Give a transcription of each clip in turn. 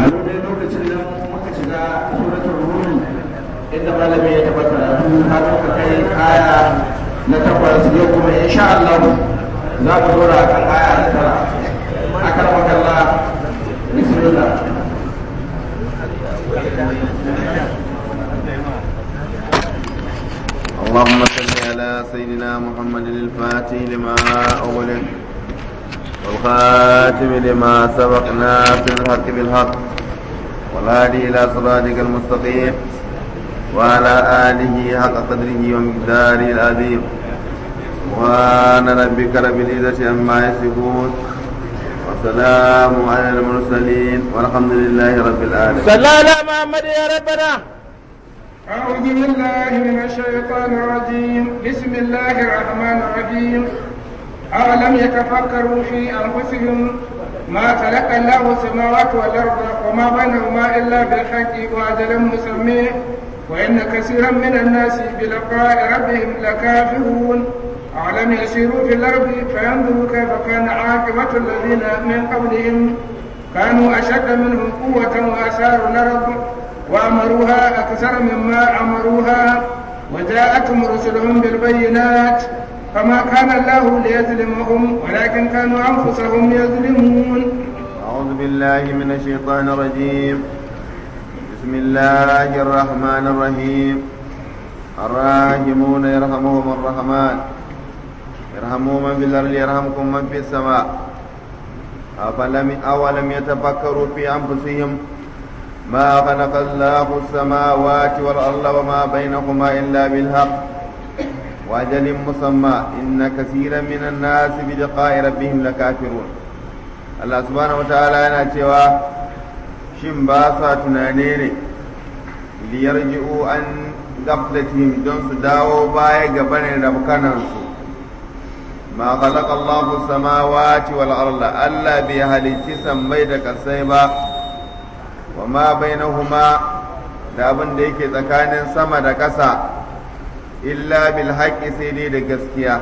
a lokacin lokacin da muka shiga suratul rum inda malami ya tabbata har muka kai aya na takwas yau kuma insha Allah za mu dora kan aya na tara akan makalla bismillah اللهم صل على سيدنا محمد الفاتح لما أغلق والخاتم لما سبق ناصر الحق بالحق والهادي إلى صراطك المستقيم وعلى آله حق قدره ومقداره العظيم سبحان ربك رب العزة عما يصفون وسلام على المرسلين والحمد لله رب العالمين صلى على محمد يا ربنا أعوذ بالله من الشيطان الرجيم بسم الله الرحمن الرحيم أولم يتفكروا في أنفسهم ما خلق الله السماوات والأرض وما بينهما إلا بالحق وأجل مسمى وإن كثيرا من الناس بلقاء ربهم لكافرون أولم يسيروا في الأرض فينظروا كيف كان عاقبة الذين من قبلهم كانوا أشد منهم قوة وأثاروا الأرض وأمروها أكثر مما أمروها وجاءتهم رسلهم بالبينات فما كان الله ليظلمهم ولكن كانوا أنفسهم يظلمون أعوذ بالله من الشيطان الرجيم بسم الله الرحمن الرحيم الراحمون يرحمهم الرحمن يرحموا من في الأرض يرحمكم من في السماء أفلم أولم يتفكروا في أنفسهم ما خلق الله السماوات والأرض وما بينهما إلا بالحق وأجل مسمى إن كثيرا من الناس بلقاء ربهم لكافرون Allah subhanahu wa ta'ala yana cewa shin ba sa tunane ne liyarji'u an gaflatihim don su dawo baya ga barin rabkanansu ma khalaqa Allahu samawati wal arda Allah bai halicci sammai da kasai ba wa ma bainahuma da abin da yake tsakanin sama da ƙasa illa bil haqqi sai dai da gaskiya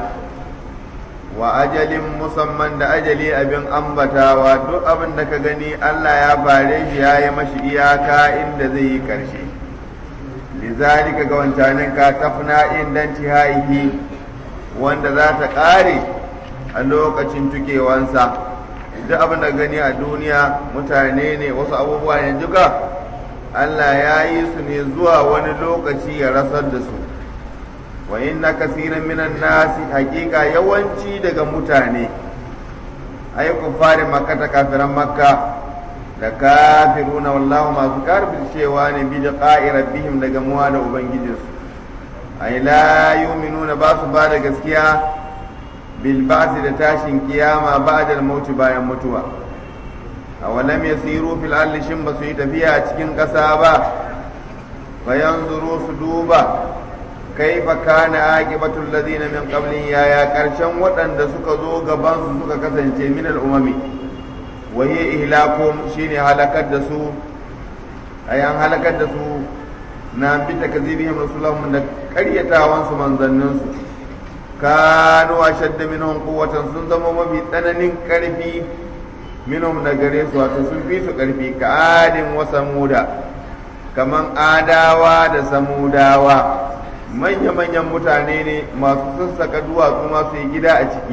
wa ajalin musamman da ajali abin ambatawa duk abin da ka gani Allah ya bare shi ya yi mashi iyaka inda zai yi ƙarshe lizalika ga wancanin ka tafna indan tihaihi wanda za ta ƙare a lokacin tukewansa duk abin da gani a duniya mutane ne wasu abubuwa ne duka Allah ya yi su ne zuwa wani lokaci ya rasar da su wa inna kasiran minan nasi hakika yawanci daga mutane ay kufari makka ta kafiran makka da kafiruna wallahu masu karbin cewa ne bi da rabbihim daga muwa da ubangijinsu ay la yu'minuna ba su ba da gaskiya bil ba'si da tashin kiyama ba'da al-maut bayan mutuwa awalam yasiru fil ardi shin ba su yi tafiya a cikin ƙasa ba fayanzuru su duba kaifa kana aqibatul ladina min qablin yaya karshen waɗanda suka zo gaban su suka kasance min al-umami wa hiya ihlakum shine halakar da su ayan halakar da su na bi takzibihim rasulahum da qaryatawan su manzannin su kanu ashadda minhum quwwatan sun zama mafi tsananin karfi minhum da gare su wato sun fi su karfi ka adin wa samuda kaman adawa da samudawa manya-manyan mutane ne masu sassaka duwatsu masu yi gida a ciki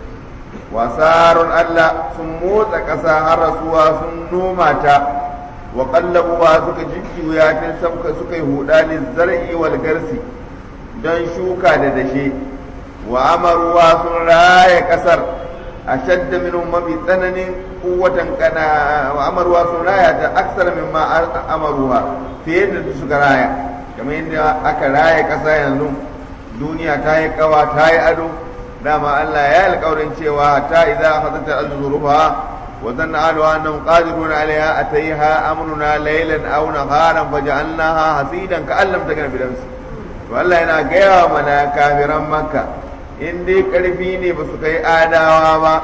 wasarun Allah sun motsa ƙasa har rasuwa sun noma ta wa ƙallabuwa suka jujjuya ta sabka suka yi huda ne zar'i wal garsi don shuka da dashe wa amaruwa sun raya ƙasar a shadda minhum mafi tsananin kuwatan kana wa amaruwa sun raya ta aksar min ma amaruwa fiye da suka raya kamar yadda aka raya ƙasa yanzu duniya ta yi kawa ta yi ado dama Allah ya alƙawarin cewa ta idza akhadhat al-zurufa wa dhanna ahluha annahum qadirun 'alayha atayha amruna laylan aw naharan faj'alnaha hasidan ka'an lam takun bi damsi to Allah yana gaya mana kafiran makka in dai karfi ne ba su kai adawa ba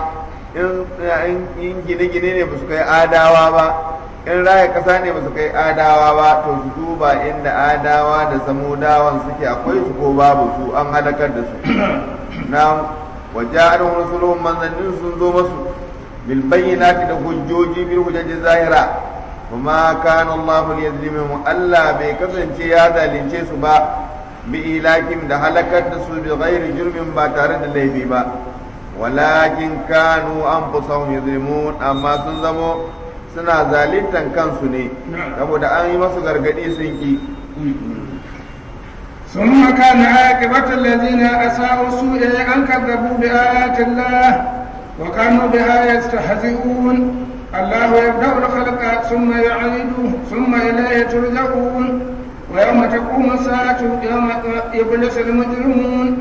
in gine-gine ne ba su kai adawa ba in raya kasa ne ba su kai adawa ba to su duba inda adawa da samudawan suke akwai su ko babu su an halakar da su na wajen rusulun manzannin sun zo masu bil bayyinati da hujjoji bil hujjaji zahira kuma kana Allah liyazlimuhum Allah bai kasance ya zalunce su ba bi ilakim da halakar da su bi ghairi jurmin ba tare da laifi ba walakin kanu anfusahum yuzlimun amma sun zamo suna zalintan kansu ne saboda an yi masu gargadi sun ki ثم كان عاقبة الذين أساءوا السوء أن كذبوا بآيات الله وكانوا بها يستهزئون الله يبدأ الخلق ثم يعيده ثم إليه ترجعون ويوم تقوم الساعة يوم يبلس المجرمون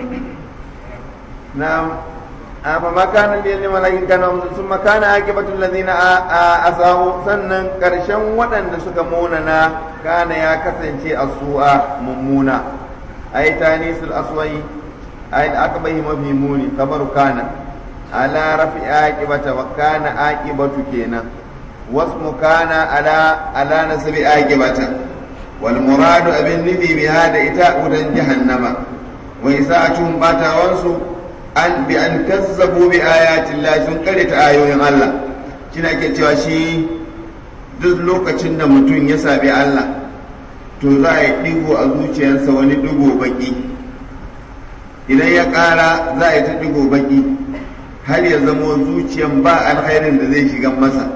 نعم فما كان للملائكة كان ثم كان عاقبة الذين أساءوا سنن كرشن ودن سكموننا كان يا كسنشي السوء ممونا أي تانيس الأسوي أي الأكبه مفهموني خبر كان على رفع عاقبة وكان عاقبة كينا واسم كان على على نسب عاقبة والمراد أبن نفي بهذا إتاء ودن جهنم وإساءتهم باتا وانسو an bi an kazzabu bi ayatin Allah sun karyata ayoyin Allah kina ke cewa shi duk lokacin da mutum ya sabi Allah to za a yi digo a zuciyarsa wani digo baki idan ya ƙara za a yi ta digo baki har ya zamo zuciyan ba alkhairin da zai shiga masa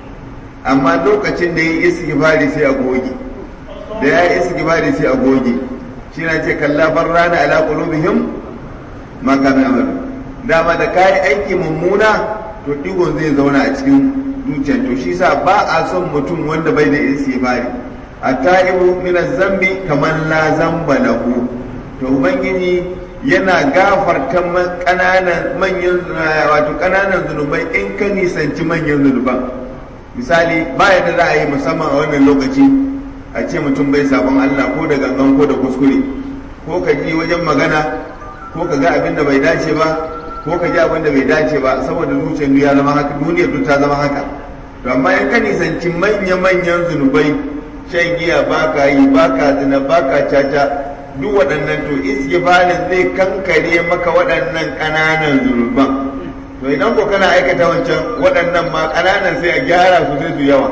amma lokacin da ya yi istighfari sai a goge da ya yi istighfari sai a goge shi na ce kallabar rana ala qulubihim ma kanu amalu dama da kayi aiki mummuna to digon zai zauna a cikin zuciyar to shi sa ba a son mutum wanda bai da istighfari at-ta'ibu min az-zambi kaman la zamba lahu to ubangiji yana gafarta kananan manyan wato kananan zunubai in ka nisanci manyan zunuban misali baya da za a yi musamman a wannan lokaci a ce mutum bai sabon Allah ko da gangan ko da kuskure ko ka ji wajen magana ko ka ga abin da bai dace ba ko ka ji abin da bai dace ba saboda zuciyar ya zama haka duniyar duk ta zama haka to amma in ka nisanci manya-manyan zunubai shan giya ba ka yi ba ka zina ba ka caca duk waɗannan to istighfarin zai kankare maka waɗannan ƙananan zunuban to idan ko kana aikata wancan waɗannan ma ƙananan sai a gyara su sai su yawa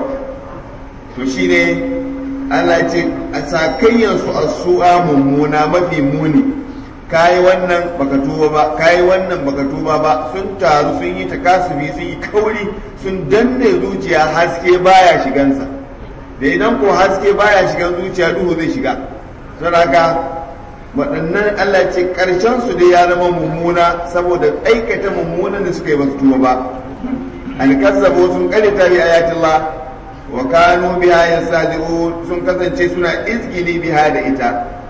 to shine Allah ce a sakayyansu a su'a mummuna mafi muni kayi wannan baka tuba ba kayi wannan baka tuba ba sun taru sun yi takasubi sun yi kauri sun danne zuciya haske baya shigansa da idan ko haske baya shigan zuciya duhu zai shiga don haka waɗannan Allah ce ƙarshen su dai ya zama mummuna saboda aikata mummunan da suka yi basu tuba ba alkazzabo sun karita bi ayatillah wa kanu biha yastahzi'un sun kasance suna izgili biha da ita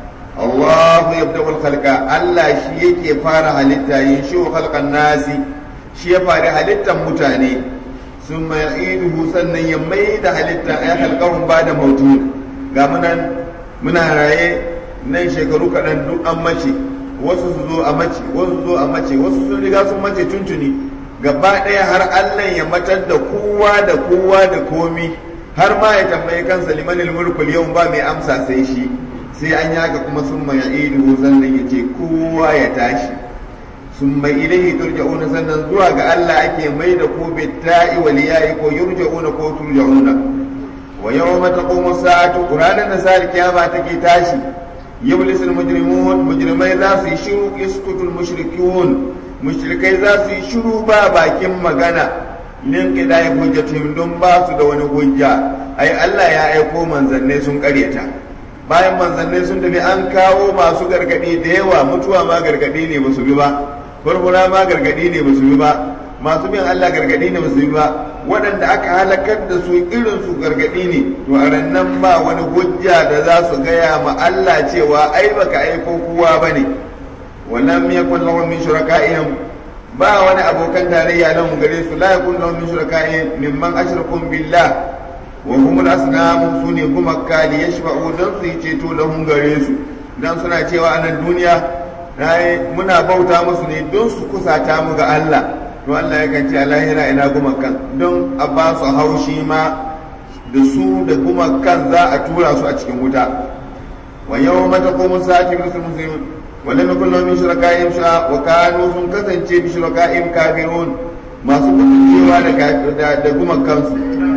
Allah ya bada khalqa Allah shi yake fara halitta yin shi khalqan nasi shi ya fara halittar mutane sun mai iduhu sannan ya mai da halitta ya halkahun ba da mautu ga munan muna raye nan shekaru kaɗan duk an mace wasu su zo a mace wasu zo a mace wasu sun riga sun mace tuntuni gaba ɗaya har Allah ya matar da kowa da kowa da komi har ma ya tambayi kansa limanil mulkul yau ba mai amsa sai shi sai an yaka kuma sun mai idu sannan ya ce kowa ya tashi sun mai ilaihi turja'una sannan zuwa ga Allah ake mai da ko bitta'i wal ya'i ko yurja'una ko turja'una wa yawma taqumu sa'atu ranar da sa'ar kiyama take tashi yublisul mujrimun mujrimai za su yi shiru iskutul mushrikun mushrikai za su yi shiru ba bakin magana lin qidai hujjatihim don ba su da wani hujja ai Allah ya aiko manzanne sun karyata bayan manzanne sun tafi an kawo masu gargadi da yawa mutuwa ma gargadi ne ba su bi ba furfura ma gargadi ne ba su bi ba masu bin Allah gargadi ne ba su bi ba waɗanda aka halakar da su irin su gargadi ne to a nan ba wani hujja da za su gaya ma Allah cewa ai baka aiko kowa bane ولم يكن لهم من شركائهم با wani abokan tarayya nan gare su la yakun lahum min shuraka'in mimman ashrakum billah wa hum al-asnam sune kuma kali yashfa'u dan su yi ceto lahum gare su dan suna cewa a nan duniya dai muna bauta musu ne don su kusata mu ga Allah to Allah ya kace a lahira ina gumakan don a ba su haushi ma da su da gumakan za a tura su a cikin wuta wa yawma taqumu sa'atu muslimun ولم يكن لهم من شركائهم شاء وكانوا sun kasance bi shuraka'im kafirun masu kusancewa da da guman kansu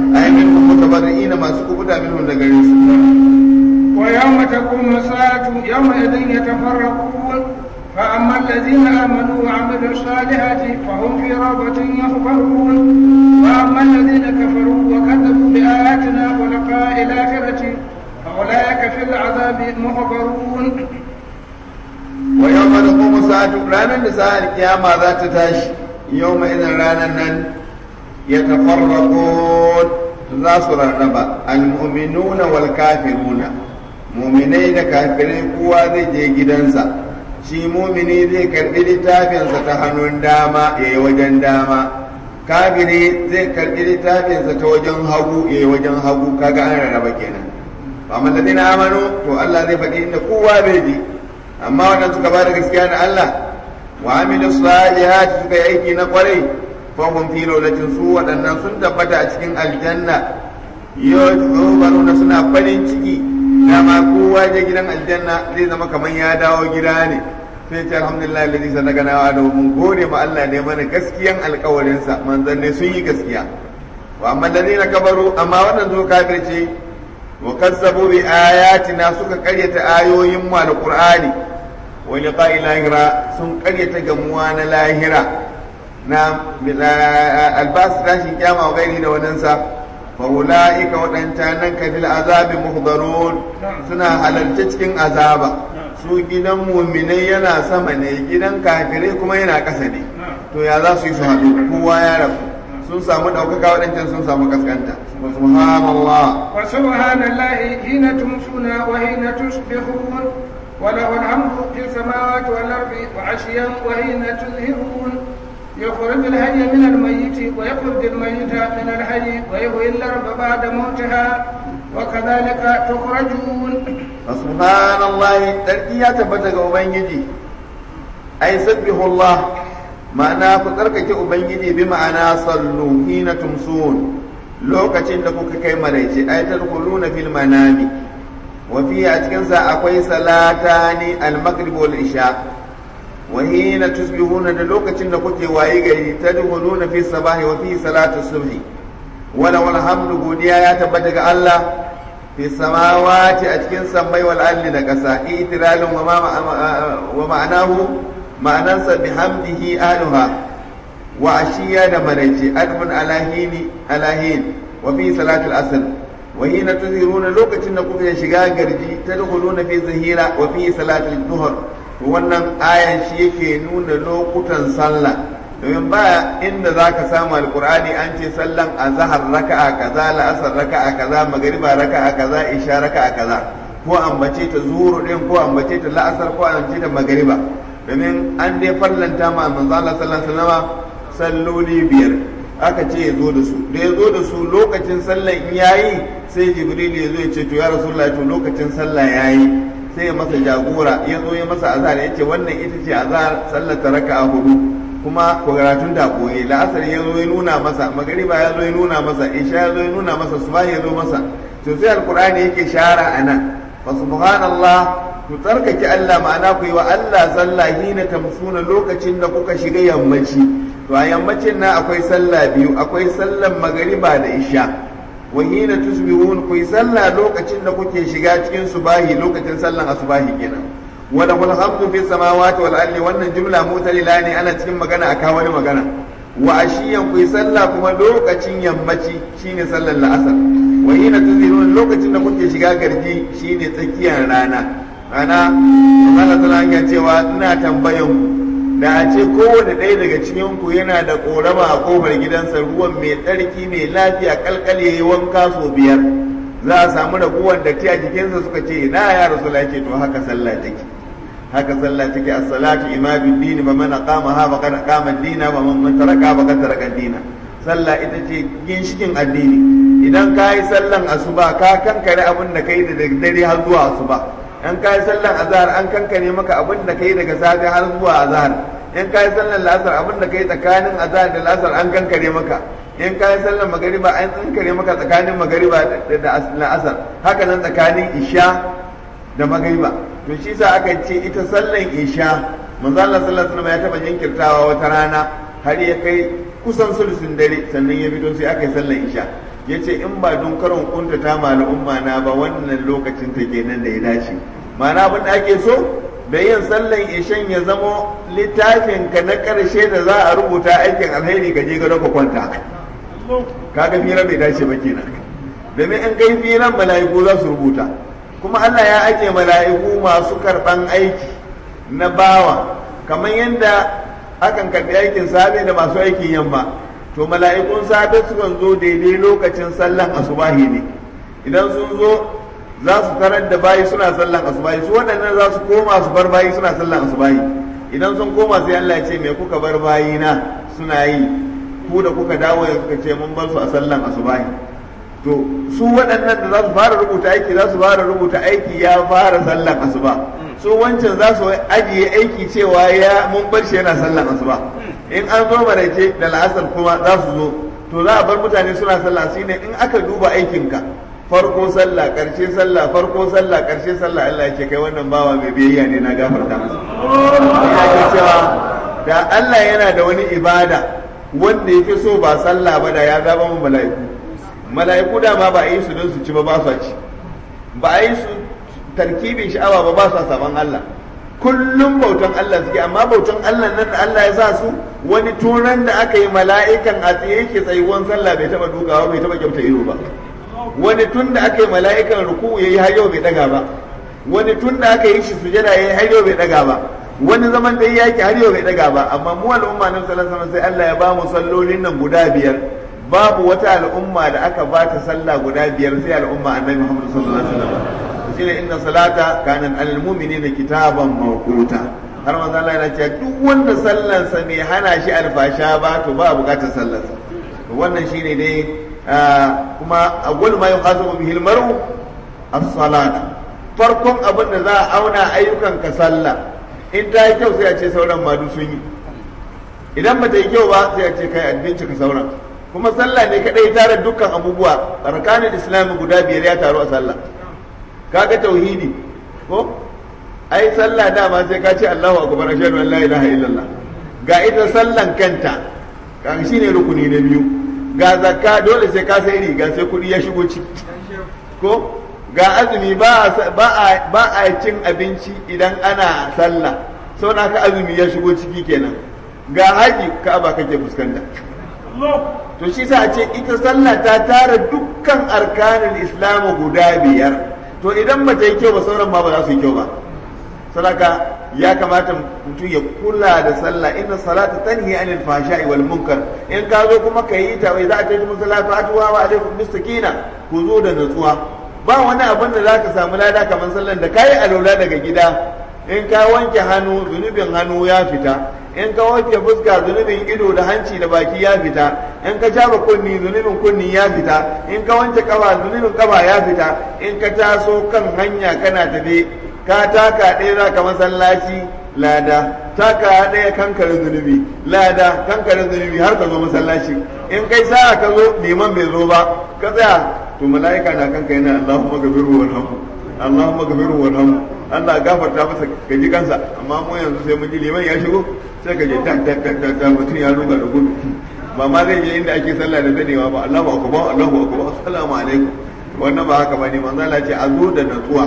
ai min mutabarri'ina masu kubuta minhum daga gare su ويوم تقوم الساعة يومئذ يتفرقون فأما الذين آمنوا وعملوا الصالحات فهم في روضة يخبرون وأما الذين كفروا وكذبوا بآياتنا ولقاء الآخرة فأولئك في العذاب محضرون ويوم تقوم الساعة ranar da sa'ar kiyama za ta tashi yau mai idan ranar nan ya tafarraƙo za su rarraba al-mu'minuna wal kafiruna muminai da kafirai kowa zai je gidansa shi mumini zai karbi littafinsa ta hannun dama ya yi wajen dama kafiri zai karbi littafinsa ta wajen hagu ya yi wajen hagu kaga an rarraba kenan amma da dina amanu to Allah zai faɗi inda kowa bai ji amma wannan suka ba da gaskiya da Allah wa amilu salihati suka yi aiki na kwarai fa hum fi lawlatin su waɗannan sun tabbata a cikin aljanna yau suna farin ciki dama kowa je gidan aljanna zai zama kamar ya dawo gida ne sai ce alhamdulillah alladhi sadaqana wa da mun gode ma Allah ne mana gaskiyan alƙawarin sa manzon ne sun yi gaskiya wa amma alladhina kabaru amma wannan zo kafirce wa kazzabu bi ayatina suka karyata ayoyin mu alqur'ani wa liqa'i lahira sun karyata gamuwa na lahira na albas tashin kyama wa gairi da wadansa فأولئك waɗancanan ka fil azabi muhdarun suna halarta cikin azaba su gidan muminai yana sama ne gidan kafirai kuma yana ƙasa ne to ya za su yi su haɗu kowa ya rabu sun samu ɗaukaka waɗancan sun samu kaskanta subhanallah wa subhanallahi hina tumsuna wa hina tusbihun وله الحمد في السماوات والأرض وعشيا وحين تظهرون يخرج الحي من الميت ويخرج الميت من الحي ويحيي الارض بعد موتها وكذلك تخرجون سبحان الله تركيا تبتغ ubangiji ai sabbihu Allah ma'ana ku tsarkake ubangiji bi ma'ana sallu hina tumsun lokacin da kuka kai maraice ai tadkhuluna fil manami wa fi a cikin sa akwai salatani al-maghrib wal isha وحين تصبحون da lokacin da kuke waye gari tadkhuluna fi sabahi wa fi salati subhi wala wal hamdu godiya ya tabbata ga Allah fi samawati a cikin sammai wal ardi da kasa itiralun wa wa ma'anahu ma'anansa bihamdihi ahluha wa ashiya da maraice adbun alahini alahin wa fi salatul asr wa hina tuziruna lokacin da kuke shiga garji tadkhuluna fi zahira wa fi salatul duhr wannan ayan shi yake nuna lokutan sallah domin ba inda za ka samu alkur'ani an ce sallan azhar raka'a kaza la'asar raka'a kaza magariba raka'a kaza isha raka'a kaza ko ambace ta zuhur din ko ambace ta la'asar ko ambace ta magariba domin an dai farlanta ma manzo Allah sallallahu alaihi wasallam salloli biyar aka ce ya zo da su da ya zo da su lokacin sallan in yayi sai jibril ya zo ya ce to ya rasulullahi to lokacin sallah yayi sai ya masa jagora ya zo ya masa azhar ya ce wannan ita ce azhar sallar ta raka'a hudu kuma karatun da koyi la'asar ya zo ya nuna masa magariba ya zo ya nuna masa isha ya zo ya nuna masa subah ya zo masa to sai alqur'ani yake shara anan fa subhanallah ku tsarkake Allah ma'ana ku yi wa Allah sallah hina tamsuna lokacin da kuka shiga yammaci to a yammacin nan akwai sallah biyu akwai sallan magariba da isha wa hina tusbihun ku yi sallah lokacin da kuke shiga cikin subahi lokacin sallan asubahi kenan wala wal hamdu fi samawati wal ardi wannan jumla mutalila ne ana cikin magana aka wani magana wa ashiyan ku yi sallah kuma lokacin yammaci shine sallar la'asar wa hina tuzirun lokacin da kuke shiga garji shine tsakiyar rana rana Allah tana ya cewa ina tambayan ku da a ce kowane ɗaya daga cikin ku yana da ƙorama a ƙofar gidansa ruwan mai tsarki mai lafiya kalkal yayi wanka sau biyar za a samu raguwar da a jikinsa suka ce na ya rasu ce to haka sallah take haka sallah take as-salatu imadu dini ba man aqama ha faqad aqama ad-dina wa man taraka faqad taraka ad-dina sallah ita ce ginshikin addini idan ka yi sallan asuba ka kankare abin da kai da dare har zuwa asuba in ka yi sallan azhar an kankare maka abin da kai daga safe har zuwa azhar in ka yi sallan la'asar abin da kai tsakanin azhar da la'asar an kankare maka in ka yi sallan magariba an kankare maka tsakanin magariba da la'asar haka nan tsakanin isha da magariba to shi sa aka ce ita sallan isha manzo Allah sallallahu alaihi wasallam ya taba jinkirtawa wata rana har ya kai kusan sulusun dare sannan ya fito sai aka yi sallan isha yace in ba don karon kuntata ma al'umma na ba wannan lokacin ta kenan da ya dace ma'ana abin da ake so da yin sallan ishan ya zamo littafin ka na karshe da za a rubuta aikin alheri ka je gado ka kwanta kaga fira bai dace ba kenan domin in kai firan mala'iku za su rubuta kuma Allah ya ake mala'iku masu karban aiki na bawa kamar yadda akan karbi aikin safe da masu aikin yamma to mala'ikun safe sukan zo daidai lokacin sallan asubahi ne idan sun zo za su tarar da bayi suna sallan asubahi su waɗannan za su koma su bar bayi suna sallan asubahi idan sun koma sai Allah ya ce me kuka bar bayi na suna yi ku da kuka dawo ya kuka ce mun bar su a sallan asubahi to su waɗannan da za su fara rubuta aiki za su fara rubuta aiki ya fara sallan asuba su wancan za su ajiye aiki cewa ya mun bar shi yana sallan asuba in an zo maraice da la'asar kuma za su zo to za a bar mutane suna sallah shine in aka duba aikinka farko sallah karshe sallah farko sallah karshe sallah Allah ya ce kai wannan bawa mai biyayya ne na gafarta masa ya ce cewa da Allah yana da wani ibada wanda yake so ba sallah ba da ya zaba mu mala'iku mala'iku da ma ba a yi su don su ci ba ba su ci ba a yi su tarkibin sha'awa ba ba su saban Allah kullum bautan Allah suke amma bautan Allah nan da Allah ya sa su wani turan da aka yi mala'ikan a tsaye yake tsayuwan sallah bai taba dukawa bai taba kyauta ido ba wani tun da aka yi mala'ikan ruku yayi har yau bai daga ba wani tun da aka yi shi sujada yayi har yau bai daga ba wani zaman da yake har yau bai daga ba amma mu al'umma nan sallallahu alaihi sai Allah ya ba mu sallolin nan guda biyar babu wata al'umma da aka ba ta sallah guda biyar sai al'umma annabi Muhammad sallallahu alaihi wasallam shine inna salata kanan alal mu'minina kitaban mawquta har manzo Allah yana cewa duk wanda sallansa bai hana shi alfasha ba to ba bukatar sallarsa wannan shine dai kuma awwal ma yuhasabu bihi al-mar'u as-salat farkon abin da za a auna ayyukan ka sallah in ta yi kyau sai a ce sauran ma duk sun yi idan ba ta yi kyau ba sai a ce kai addinci ka sauran kuma sallah ne kadai tare dukkan abubuwa arkanin islami guda biyar ya taru a sallah kaga tauhidi ko ai sallah dama sai ka ce Allahu akbar ashhadu an la ilaha illallah ga ita sallan kanta kan shine rukuni na biyu ga zakka dole sai ka sai riga sai kudi ya shigo ciki ko ga azumi ba a ba a cin abinci idan ana sallah sau na ka azumi ya shigo ciki kenan ga haji ka'aba kake fuskanta to shi sa a ce ita sallah ta tara dukkan arkanin islamu guda biyar to idan ba ta yi kyau ba sauran ma ba za su yi kyau ba sadaka ya kamata mutum ya kula da sallah inna salata tanhi anil fahsha'i wal munkar in ka zo kuma ka yi ta wai za a tafi musallatu atuwa wa alaikum bisakina ku zo da natsuwa ba wani abin da zaka samu lada kamar sallan da kai alola daga gida in ka wanke hannu zunubin hannu ya fita in ka wanke fuska zunubin ido da hanci da baki ya fita in ka jaba kunni zunubin kunni ya fita in ka wanke kafa zunubin kafa ya fita in ka taso kan hanya kana tafe ka taka ɗaya za ka masallaci lada taka ɗaya kankare zunubi lada kankare zunubi har ka zo masallaci in kai sa'a ka zo liman bai zo ba ka tsaya to mala'ika na kanka yana Allahumma gafiru warhamu Allahumma gafiru warhamu Allah gafarta masa ka ji kansa amma mu yanzu sai mun ji liman ya shigo sai ka je tak tak tak tak mutum ya ruga da gudu ba ma zai je inda ake sallah da zanewa ba Allahu akbar Allahu akbar assalamu alaikum wannan ba haka bane manzo Allah ce a zo da natsuwa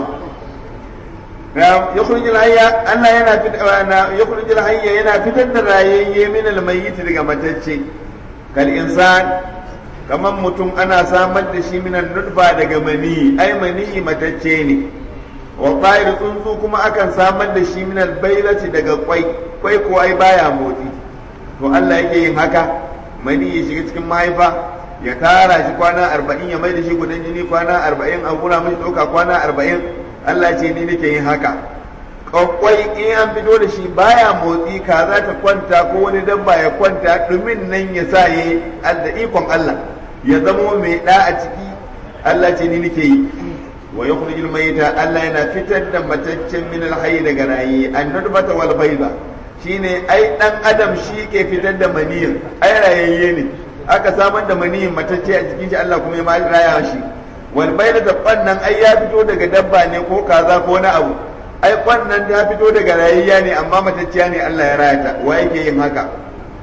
يخرج الحي الله yana يخرج الحي yana fitar da rayayye min almayyit daga matacce kal insan kaman mutum ana samar da shi min nutfa daga mani ai mani matacce ne wa ta'ir tsuntsu kuma akan samar da shi min albaylati daga kwai kwai ko ai baya motsi to Allah yake yin haka mani ya shiga cikin mahaifa ya tara shi kwana arba'in ya mai da shi gudan jini kwana arba'in a gura mashi ɗauka kwana arba'in Allah ce ni nake yin haka kwakwai in an fito da shi baya motsi ka za ta kwanta ko wani dabba ya kwanta dumin nan ya sa yi da ikon Allah ya zamo mai da a ciki Allah ce ni nake yi wa yukhrijul mayta Allah yana fitar da mataccen min alhayy daga rayi annudbata wal bayda shine ai dan adam shi ke fitar da maniyin ai rayayye ne aka samar da maniyin matacce a cikin shi Allah kuma ya raya shi wal bayda da kwannan ai ya fito daga dabba ne ko kaza ko na abu ai kwannan ta fito daga rayayya ne amma matacciya ne Allah ya raya ta wa yake yin haka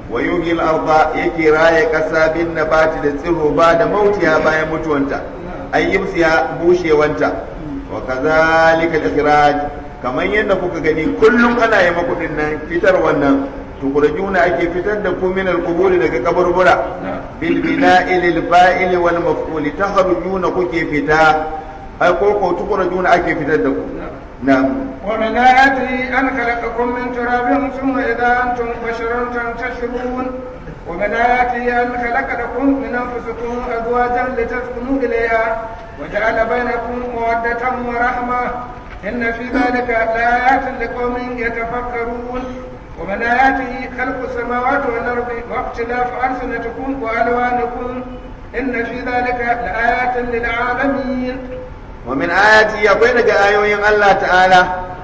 wa yuhyi al-ardha yake raye kasa bin nabati da tsiro ba da mautiya bayan mutuwanta ay yimsiya bushewanta wa kadhalika al-ikhraj kamar yadda kuka gani kullum ana yi maku nan fitar wannan tukurajuna ake fitar da ku min al-quburi daga kaburbura bil bina'i lil fa'ili wal maf'uli takhrujuna kuke fita ai ko ko tukurajuna ake fitar da ku na'am ومن آياته أن خلقكم من تراب ثم إذا أنتم بشر تنتشرون ومن آياته أن خلق لكم من أنفسكم أزواجا لتسكنوا إليها وجعل بينكم مودة ورحمة إن في ذلك لآيات لقوم يتفكرون ومن آياته خلق السماوات والأرض واختلاف ألسنتكم وألوانكم إن في ذلك لآيات للعالمين ومن آياته akwai daga ayoyin Allah ta'ala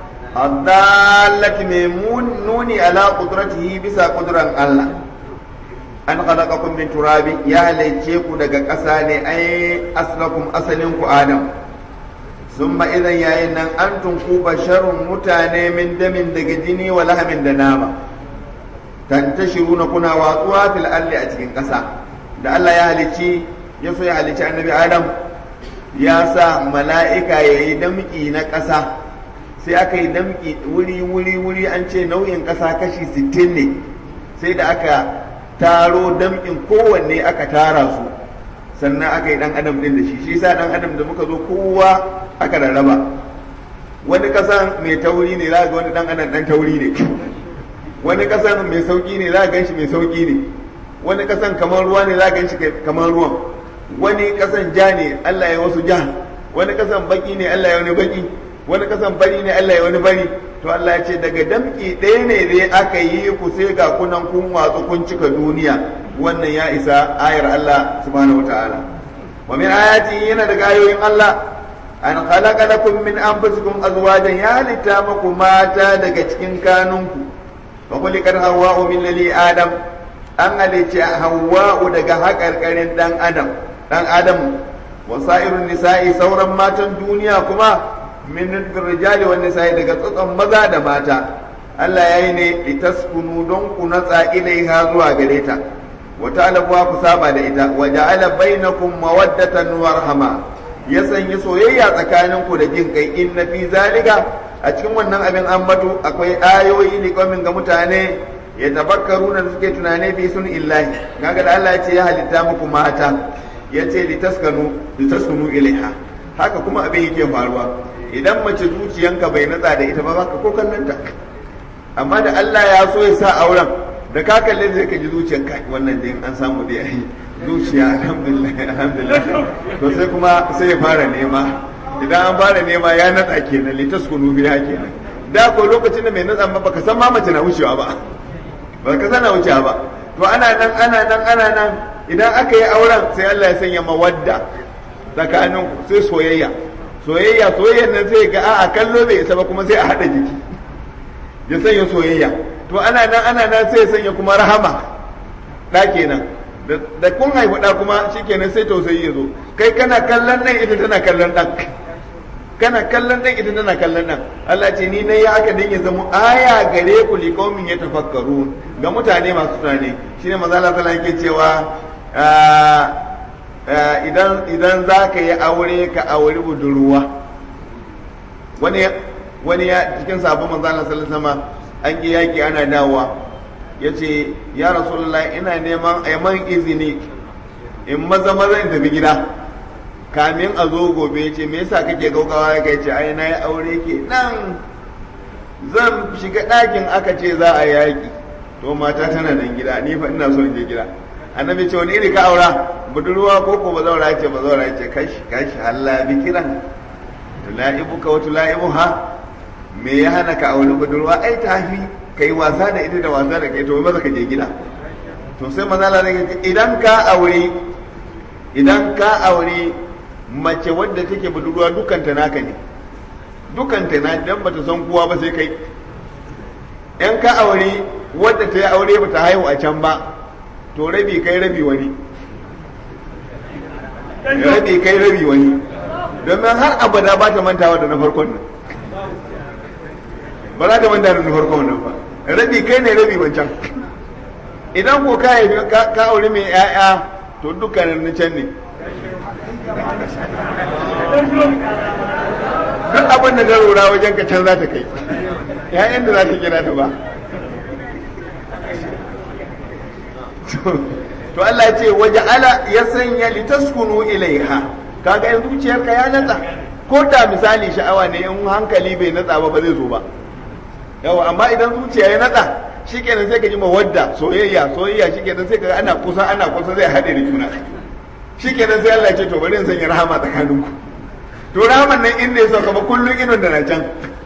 الضالة ميمون نوني على قدرته بسا قدرة الله أن خلقكم من تراب يا ليتشيكو دقا قساني أي أصلكم أصلكم آدم ثم إذا يا إن أنتم كو بشر متاني من دم دقا جني ولهم دناما تنتشرون كنا واطوا في الأرض أتكين قسا da Allah ya halicci ya so ya halicci annabi Adam ya sa mala'ika ya yi damƙi na ƙasa sai aka yi damƙi wuri wuri wuri an ce nau'in ƙasa kashi sittin ne sai da aka taro damƙin kowanne aka tara su sannan aka yi ɗan adam ɗin da shi shi sa ɗan adam da muka zo kowa aka rarraba wani ƙasan mai tauri ne za ga wani ɗan adam ɗan tauri ne wani ƙasan mai sauƙi ne za ga shi mai sauƙi ne wani ƙasan kamar ruwa ne za ga shi kamar ruwan wani kasan ja ne Allah ya wasu ja wani kasan baki ne Allah ya wani baki wani kasan bari ne Allah ya wani bari to Allah ya ce daga damki ɗaya ne dai aka yi ku sai ga kunan kun watsu kun cika duniya wannan ya isa ayar Allah subhanahu wataala wa min ayati yana daga ayoyin Allah an khalaqa lakum min anfusikum azwajan ya halitta muku mata daga cikin kanunku fa khuliqat hawwa'u min lali adam an halicci hawwa'u daga haƙarƙarin dan adam dan adam wasa'irun nisa'i sauran matan duniya kuma min rijali wan nisa'i daga tsotson maza da mata Allah yayi ne litaskunu don ku natsa ilaiha zuwa gare ta wa ta'lamu ku saba da ita wa ja'ala bainakum mawaddatan wa rahma ya sanya soyayya tsakanin ku da jin kai inna fi zalika a cikin wannan abin ambato akwai ayoyi liqamin ga mutane ya tabakkaru da suke tunane fi sun illahi kaga da Allah ya ce ya halitta muku mata ya ce litaskanu litaskunu ilaiha haka kuma abin yake faruwa idan mace zuciyanka bai natsa da ita ba za ka ko kallon ta amma da Allah ya so ya sa auren da ka kalle zai ka ji zuciyanka wannan dai an samu dai ai zuciya alhamdulillah alhamdulillah to sai kuma sai ya fara nema idan an fara nema ya natsa kenan litaskunu biha kenan da ko lokacin da mai natsa ba baka san ma mace na wucewa ba ba ka sana wucewa ba to ana nan ana nan ana nan idan aka yi auren sai Allah ya sanya mawadda tsakanin sai soyayya soyayya soyayyan nan sai ga a'a kallo bai isa ba kuma sai a hada jiki ya sanya soyayya to ana nan ana nan sai ya sanya kuma rahama da kenan da kun haifi da kuma shikenan sai tausayi ya zo kai kana kallon nan ita tana kallon dan kana kallon dan ita tana kallon nan Allah ce ni nayi haka dan ya zama aya gare ku li qaumin yatafakkarun ga mutane masu tunani shine manzo Allah sallallahu alaihi cewa idan idan zaka yi aure ka aure budurwa wani wani ya cikin sabon manzo Allah sallallahu alaihi wasallam an yi yaki ana dawowa yace ya rasulullahi ina neman ayman izini in maza maza in tafi gida kamin a zo gobe ya ce me yasa kake gaugawa ya ce ai na yi aure ke nan zan shiga ɗakin aka ce za a yaƙi to mata tana nan gida ni fa ina so in je gida annabi ce wani iri ka aura budurwa ko ko bazaura ce bazaura ce kashi kashi halla bikiran tulaibuka wa tulaibuha me ya hana ka aure budurwa ai tafi kai wasa da ita da wasa da kai to maza ka je gida to sai maza Allah ce idan ka aure idan ka aure mace wadda take budurwa dukanta naka ne dukanta na dan bata san kowa ba sai kai in ka aure wadda ta yi aure bata haihu a can ba to rabi kai rabi wani rabi kai rabi wani domin har abada ba ta mantawa da na farkon nan ba za ta manta da na farkon nan ba rabi kai ne rabi wancan idan ko ka haifi ka aure mai 'ya'ya to dukkanin na can ne duk abin da ta rura wajen ka can za ta kai ‘ya'yan da za ta gina ta ba to Allah ce waje ala ya sanya litaskunu ilaiha kaga in zuciyarka ya natsa ko da misali sha'awa ne in hankali bai natsa ba ba zai zo ba yawa amma idan zuciya ya natsa shikenan sai ka ji mawadda soyayya soyayya shikenan sai ka ana kusa ana kusa zai haɗe da juna shikenan sai Allah ya ce to bari in sanya rahama tsakaninku to rahaman nan inda ya sauka ba kullum idon da na can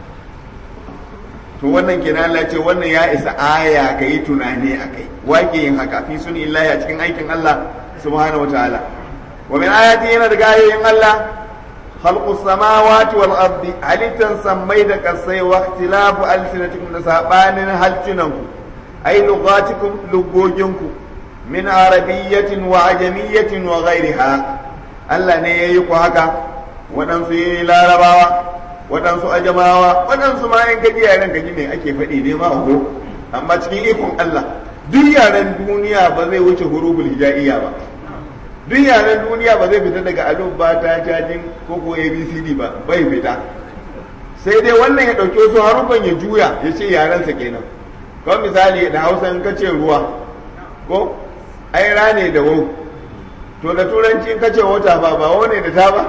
to wannan kenan Allah ce wannan ya isa aya ka yi tunani a kai wake yin haka fi suni illahi a cikin aikin Allah subhanahu wataala wa min ayati yana daga ayoyin Allah khalqus samawati wal ardi halittan sammai da kasai wa ikhtilafu alsinatikum da sabanin halcinanku ay lughatikum lugoginku min arabiyyatin wa ajamiyyatin wa ghairiha Allah ne yayi ku haka waɗansu yi larabawa waɗansu ajamawa waɗansu ma yan gaji yaren gaji ne ake faɗi ne ma ho amma cikin ikon Allah duk yaren duniya ba zai wuce huruful hijaiya ba duk yaren duniya ba zai fita daga alif ba ta cajin ko ko abcd ba bai fita sai dai wannan ya ɗauki wasu harufan ya juya ya ce yarensa kenan kawai misali da hausa in ka ce ruwa ko ai rane da wau to da turanci in ka ce wata ba ba wane da ta ba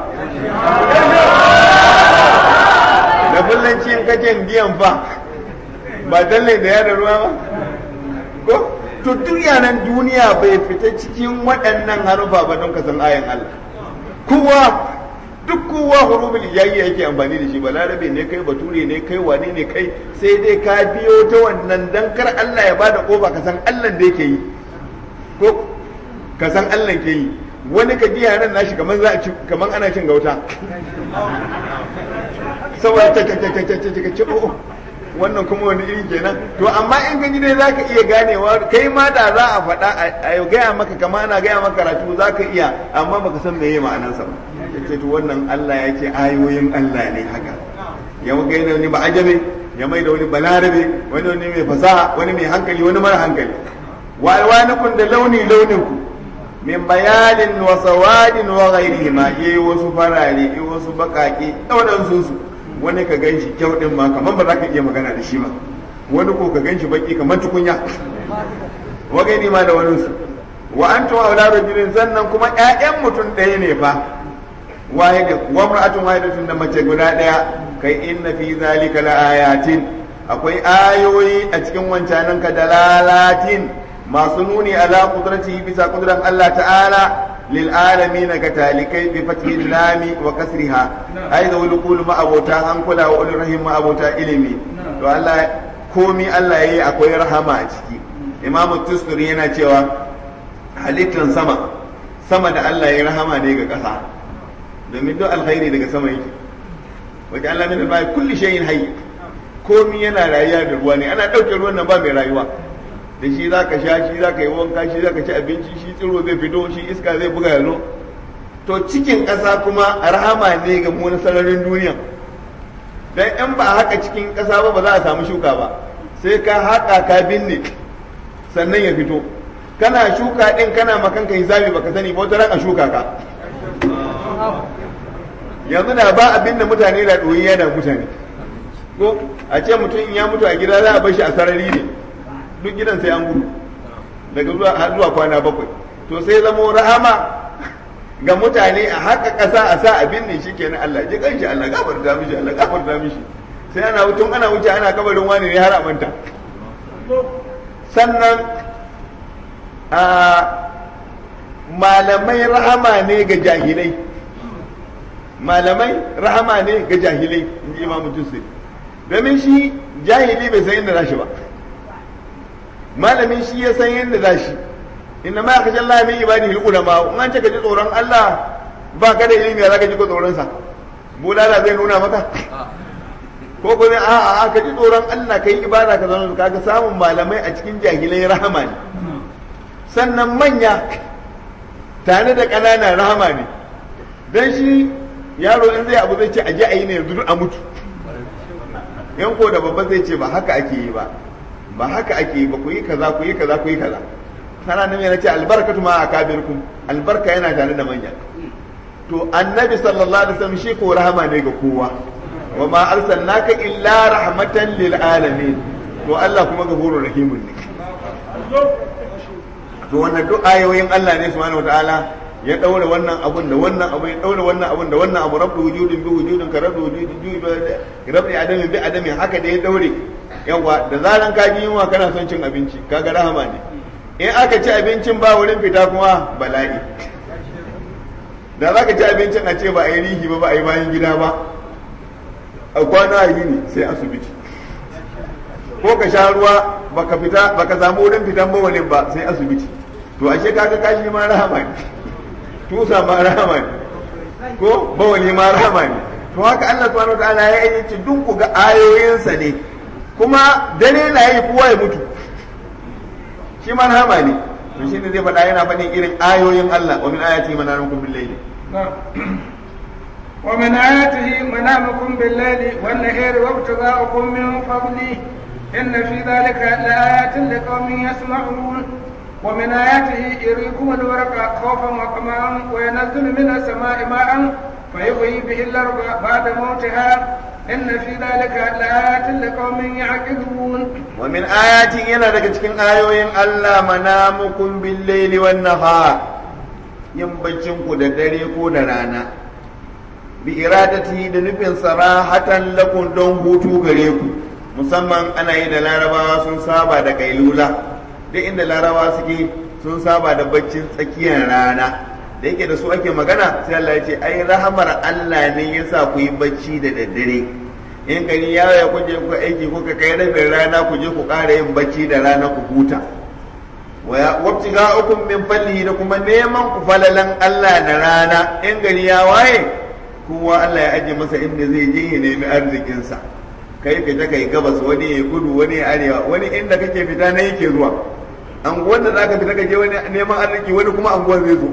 da fullanci in ka ce biyan fa ba dalle da yada ruwa ba ko to duk yanan duniya bai fita cikin waɗannan harufa ba don ka san ayan Allah kowa duk kowa hurufin ijayya yake amfani da shi ba larabe ne kai bature ne kai wane ne kai sai dai ka biyo ta wannan dan kar Allah ya bada kofa ka san Allah da yake yi ko ka san Allah ke yi wani ka ji yaran nashi kamar za a ci kamar ana cin gauta saboda ta ta ta ta ta ta ce oh wannan kuma wani iri kenan to amma in gani dai zaka iya ganewa kai ma da za a faɗa a gaya maka kama ana gaya maka karatu zaka iya amma baka san meye ma'anarsa ba yace to wannan Allah ya ce ayoyin Allah ne haka ya ga yana wani ba ajabe ya mai da wani balarabe wani wani mai fasaha wani mai hankali wani mara hankali wa alwanukum da launi launin ku min bayanin wa sawadin wa ghairihima yayi wasu farare yayi wasu bakake daudan su wani ka ganshi kyau din ma kaman ba za ka iya magana da shi ba wani ko ka ganshi baki kamar tukunya wa gaini ma da wani su wa antum auladu jirin sannan kuma ƴaƴan mutum ɗaya ne fa wahid wa mar'atun wahidatun da mace guda ɗaya kai inna fi zalika laayatin akwai ayoyi a cikin wancanan ka dalalatin masu nuni ala qudratihi bisa qudran Allah ta'ala lil alamin ga talikai bi fathi lami wa kasriha ai da wani kulu ma abota an kula wa ulul rahim ma abota ilimi to Allah komi Allah yayi akwai rahama a ciki imamu tusturi yana cewa halittan sama sama da Allah yayi rahama ne ga ƙasa domin duk alkhairi daga sama yake wajen Allah min al kulli shay'in hayy komi yana rayuwa da ruwa ne ana ɗauke ruwan nan ba mai rayuwa da shi za ka sha shi za ka yi wanka shi za ka ci abinci shi tsiro zai fito shi iska zai buga yanzu to cikin ƙasa kuma rahama ne ga mu na sararin duniya dan in ba haka cikin ƙasa ba ba za a samu shuka ba sai ka haƙa ka binne sannan ya fito kana shuka din kana makanka hisabi baka sani ba wata ran a shuka ka yanzu da ba abin da mutane da ɗoyi yana mutane ko a ce mutum in ya mutu a gida za a bar shi a sarari ne duk gidan sai an gudu daga zuwa har zuwa kwana bakwai to sai zamo rahama ga mutane a haka ƙasa a sa abin ne shi kenan Allah ji kanshi Allah gafarta mishi Allah gafarta mishi sai ana wucin ana wuce ana kabarin wani ne har a manta sannan a malamai rahama ne ga jahilai malamai rahama ne ga jahilai in ji imamu tusiri domin shi jahili bai san inda zashi ba malamin shi ya san yadda zashi inna ma kaji Allah min ibadihi ulama in an ce ka ji tsoron Allah ba ka da ilimi za ka ji ko tsoron sa bulala zai nuna maka ko kuma a a ka ji tsoron Allah kai ibada ka zama kaga samun malamai a cikin jahilai rahama ne sannan manya tare da ƙanana rahama ne dan shi yaro in zai abu zai ce aje a yi ne yanzu a mutu yan ko da babba zai ce ba haka ake yi ba ba haka ake yi ba ku yi kaza ku yi kaza ku yi kaza kana nan yana ce albarkatu ma akabirkum albarka yana tare da manya to annabi sallallahu alaihi wasallam shi ko rahama ne ga kowa wa ma arsalnaka illa rahmatan lil alamin to Allah kuma gafurur rahimun ne to wannan duk ayoyin Allah ne subhanahu wataala ya daure wannan abun da wannan abu ya daure wannan abun da wannan abu rabbu wujudin bi wujudin ka rabbu wujudin bi rabbi adamin bi adamin haka da ya daure yawa da zaran ka ji yunwa kana son cin abinci kaga rahama ne in aka ci abincin ba wurin fita kuma bala'i da za ka ci abincin a ce ba a yi rihi ba ba a yi bayan gida ba a kwana a yini sai asibiti ko ka sha ruwa baka fita baka samu wurin fitan bawalin ba sai asibiti to ashe kaga kashi ma rahama ne tusa ma rahama ne ko bawali ma rahama ne to haka Allah subhanahu wataala ya yi ci duk ku ga ayoyinsa ne kuma dare na yi kowa ya mutu shi ma rahama ne to shine zai faɗa yana faɗin irin ayoyin Allah wa min ayati manamukum bil layli ومن آياته منامكم بالليل والنهار وابتغاؤكم من فضله إن في ذلك لآيات لقوم يسمعون ومن آياته يريكم الورق خوفا وطمعا وينزل من السماء ماء فيحيي به الأرض بعد موتها إن في ذلك لآيات لقوم يعقلون ومن آياته yana daga cikin ayoyin Allah manamukum bil laili wan nahar yin baccin ku da dare ko da rana bi iradati da nufin sarahatan lakum don hutu gare ku musamman ana yi da larabawa sun saba da kailula duk inda larabawa suke sun saba da baccin tsakiyar rana da yake da su ake magana sai Allah ya ce ai rahamar Allah ne yasa ku yi bacci da daddare in gari ya ya kuje ku aiki kuka kai rabin rana ku je ku ƙara yin bacci da rana ku huta wabtiga ukun min fallihi da kuma neman ku falalan Allah da rana in gari ya waye kowa Allah ya aje masa inda zai je ya nemi arzikinsa kai fita kai gabas wani ya kudu wani ya arewa wani inda kake fita na yake zuwa anguwan da zaka fita ka je wani neman arziki wani kuma anguwan zai zo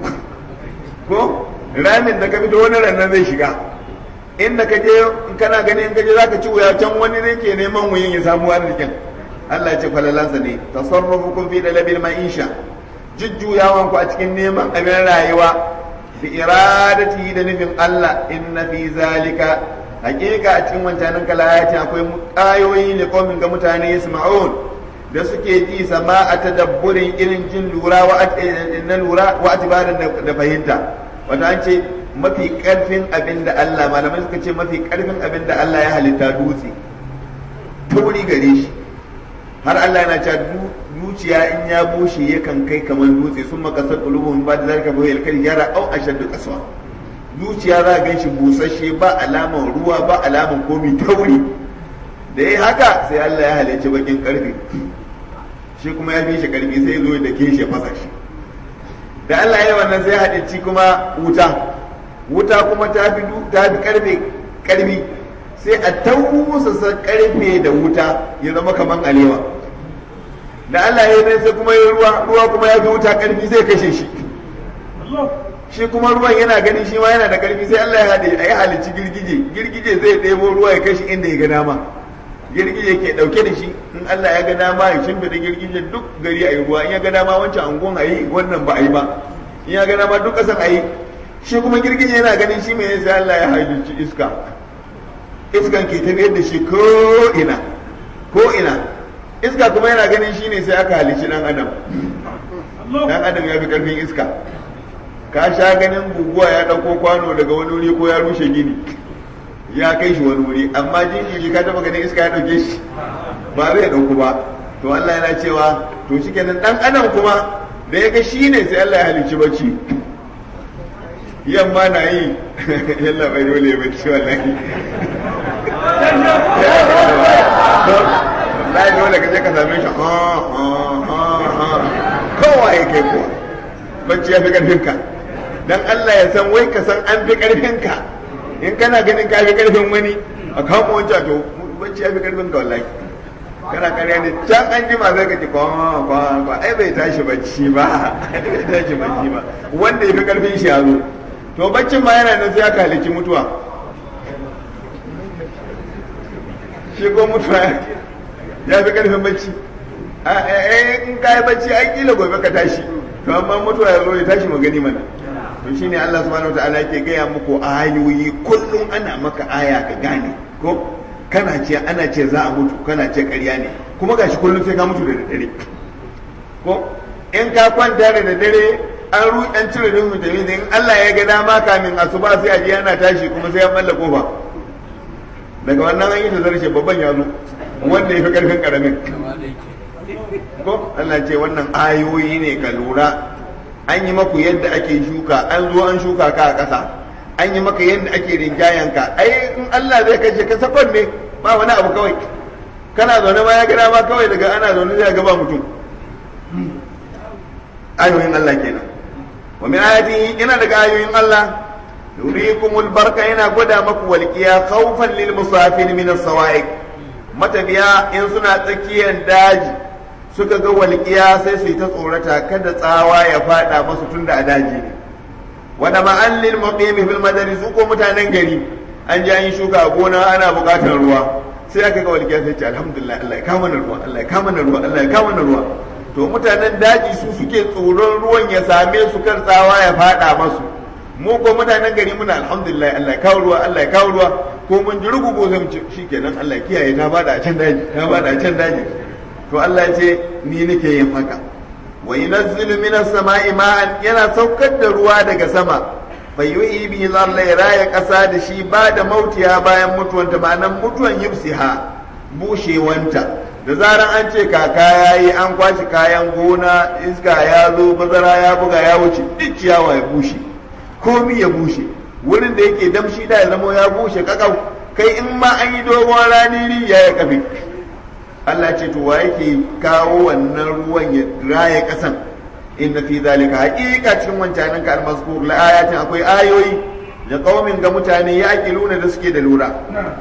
ko ramin da ka fito wani rannan zai shiga inda ka je in kana gani in ka je zaka ci wuya can wani ne ke neman wuyin ya samu arzikin Allah ya ce falalansa ne tasarrufukum fi dalabil ma'isha jujjuyawan ku a cikin neman abin rayuwa bi iradati da nufin Allah inna fi zalika hakika a cikin wancanin kalayati akwai ayoyi ne komin ga mutane yasma'un da suke ji sama a tadabburin irin jin lura wa na lura wa atibarin da fahimta wata an ce mafi karfin abin da Allah malamai suka ce mafi karfin abin da Allah ya halitta dutse tauri gare shi har Allah yana cewa zuciya in ya bushe yakan kai kamar dutse sun makasar qulubuhum ba da zalika fa yalkal yara au ashaddu qaswa zuciya za ga shi busasshe ba alaman ruwa ba alaman komi tauri da yi haka sai Allah ya halicci bakin karfe shi kuma ya fi shi karfi sai ya zo da ke shi fasa shi da Allah ya wannan sai halicci kuma wuta wuta kuma ta fi ta fi karfe karfi sai a tausasa karfe da wuta ya zama kaman alewa da Allah ya yi sai kuma ya ruwa ruwa kuma ya fi wuta karfi sai kashe shi shi kuma ruwan yana ganin shi ma yana da karfi sai Allah ya haɗe a yi halicci girgije girgije zai ɗebo ruwa ya kashi inda ya ga dama girgije ke ɗauke da shi in Allah ya ga dama ya shimfiɗa girgije duk gari a yi ruwa in ya ga dama wancan angon a yi wannan ba a yi ba in ya ga dama duk ƙasan a yi shi kuma girgije yana ganin shi mai sai Allah ya halicci iska iskan ke tafiyar da shi ko ina ko ina iska kuma yana ganin shi ne sai aka halicci ɗan adam ɗan adam ya fi ƙarfin iska ka sha ganin guguwa ya ɗauko kwano daga wani wuri ko ya rushe gini ya kai shi wani wuri amma jinjiri ka taba ganin iska ya ɗauke shi ba zai ɗauku ba to Allah yana cewa to shi kenan ɗan adam kuma da ya ga shi ne sai Allah ya halicci bacci yamma na yi yalla bai dole ya bacci wallahi wallahi dole ka je ka same shi kowa ya kai kuwa bacci ya fi ƙarfinka dan Allah ya san wai ka san an fi karfin ka in kana ganin ka fi karfin wani a kama wancan to bacci ya fi karfin ka wallahi kana karya ne can an jima zai ka ji kwa kwa kwa ai bai tashi bacci ba bai tashi bacci ba wanda ya fi karfin shi ya zo to baccin ma yana nan sai aka halici mutuwa shi ko mutuwa ya fi karfin bacci in ka yi bacci ai kila gobe ka tashi to amma mutuwa ya zo ya tashi magani mana to shine Allah subhanahu wataala yake gaya muku ayoyi kullum ana maka aya ka gane ko kana ce ana ce za a mutu kana ce ƙarya ne kuma gashi kullum sai ka mutu da daddare ko in ka kwanta da daddare an ru an cire din mutane in Allah ya ga dama kamin asuba sai a je ana tashi kuma sai ya balla kofa daga wannan an yi ta zarce babban ya zo wanda ya fi karfin karamin ko Allah ce wannan ayoyi ne ka lura an yi maku yadda ake shuka an zo an shuka ka a ƙasa an yi maka yadda ake rinjayen ka ai in Allah zai kashe ka sakon ne ba wani abu kawai kana zaune ma ya gida ma kawai daga ana zaune zai ga ba mutum ayoyin Allah kenan wa min ayatihi ina daga ayoyin Allah yurikumul barka yana gwada maku walqiya khawfan lil musafir min as-sawa'iq matabiya in suna tsakiyar daji suka ga walƙiya sai su yi ta tsorata kada tsawa ya fada masu tun da a daji ne wada ma'allin muqimi fil madari su ko mutanen gari an ji an yi shuka a gona ana buƙatar ruwa sai aka ga walƙiya sai ce alhamdulillah Allah ya kama na ruwa Allah ya kama na ruwa Allah ya kama na ruwa to mutanen daji su suke tsoron ruwan ya same su kar tsawa ya fada masu mu ko mutanen gari muna alhamdulillah Allah ya kawo ruwa Allah ya kawo ruwa ko mun ji rugugo zai mu ce shikenan Allah ya kiyaye ta bada a can daji ta bada a can daji to Allah ya ce ni nake yin haka wa yunazzilu minas sama'i ma'an yana saukar da ruwa daga sama fa yuhi bi Allah ya raya kasa da shi ba da mautiya bayan mutuwanta ma'anan mutuwan yubsiha bushewanta da zaran an ce kaka yayi an kwashi kayan gona iska ya zo bazara ya buga ya wuce duk ciyawa ya bushe komi ya bushe wurin da yake damshi da ya zama ya bushe kakau kai in ma an yi dogon rani ya ya kafe Allah ce to wa yake kawo wannan ruwan ya raya kasan inna fi zalika haqiqa cikin wancanin ka almazkur la ayatin akwai ayoyi da qaumin ga mutane ya akiluna da suke da lura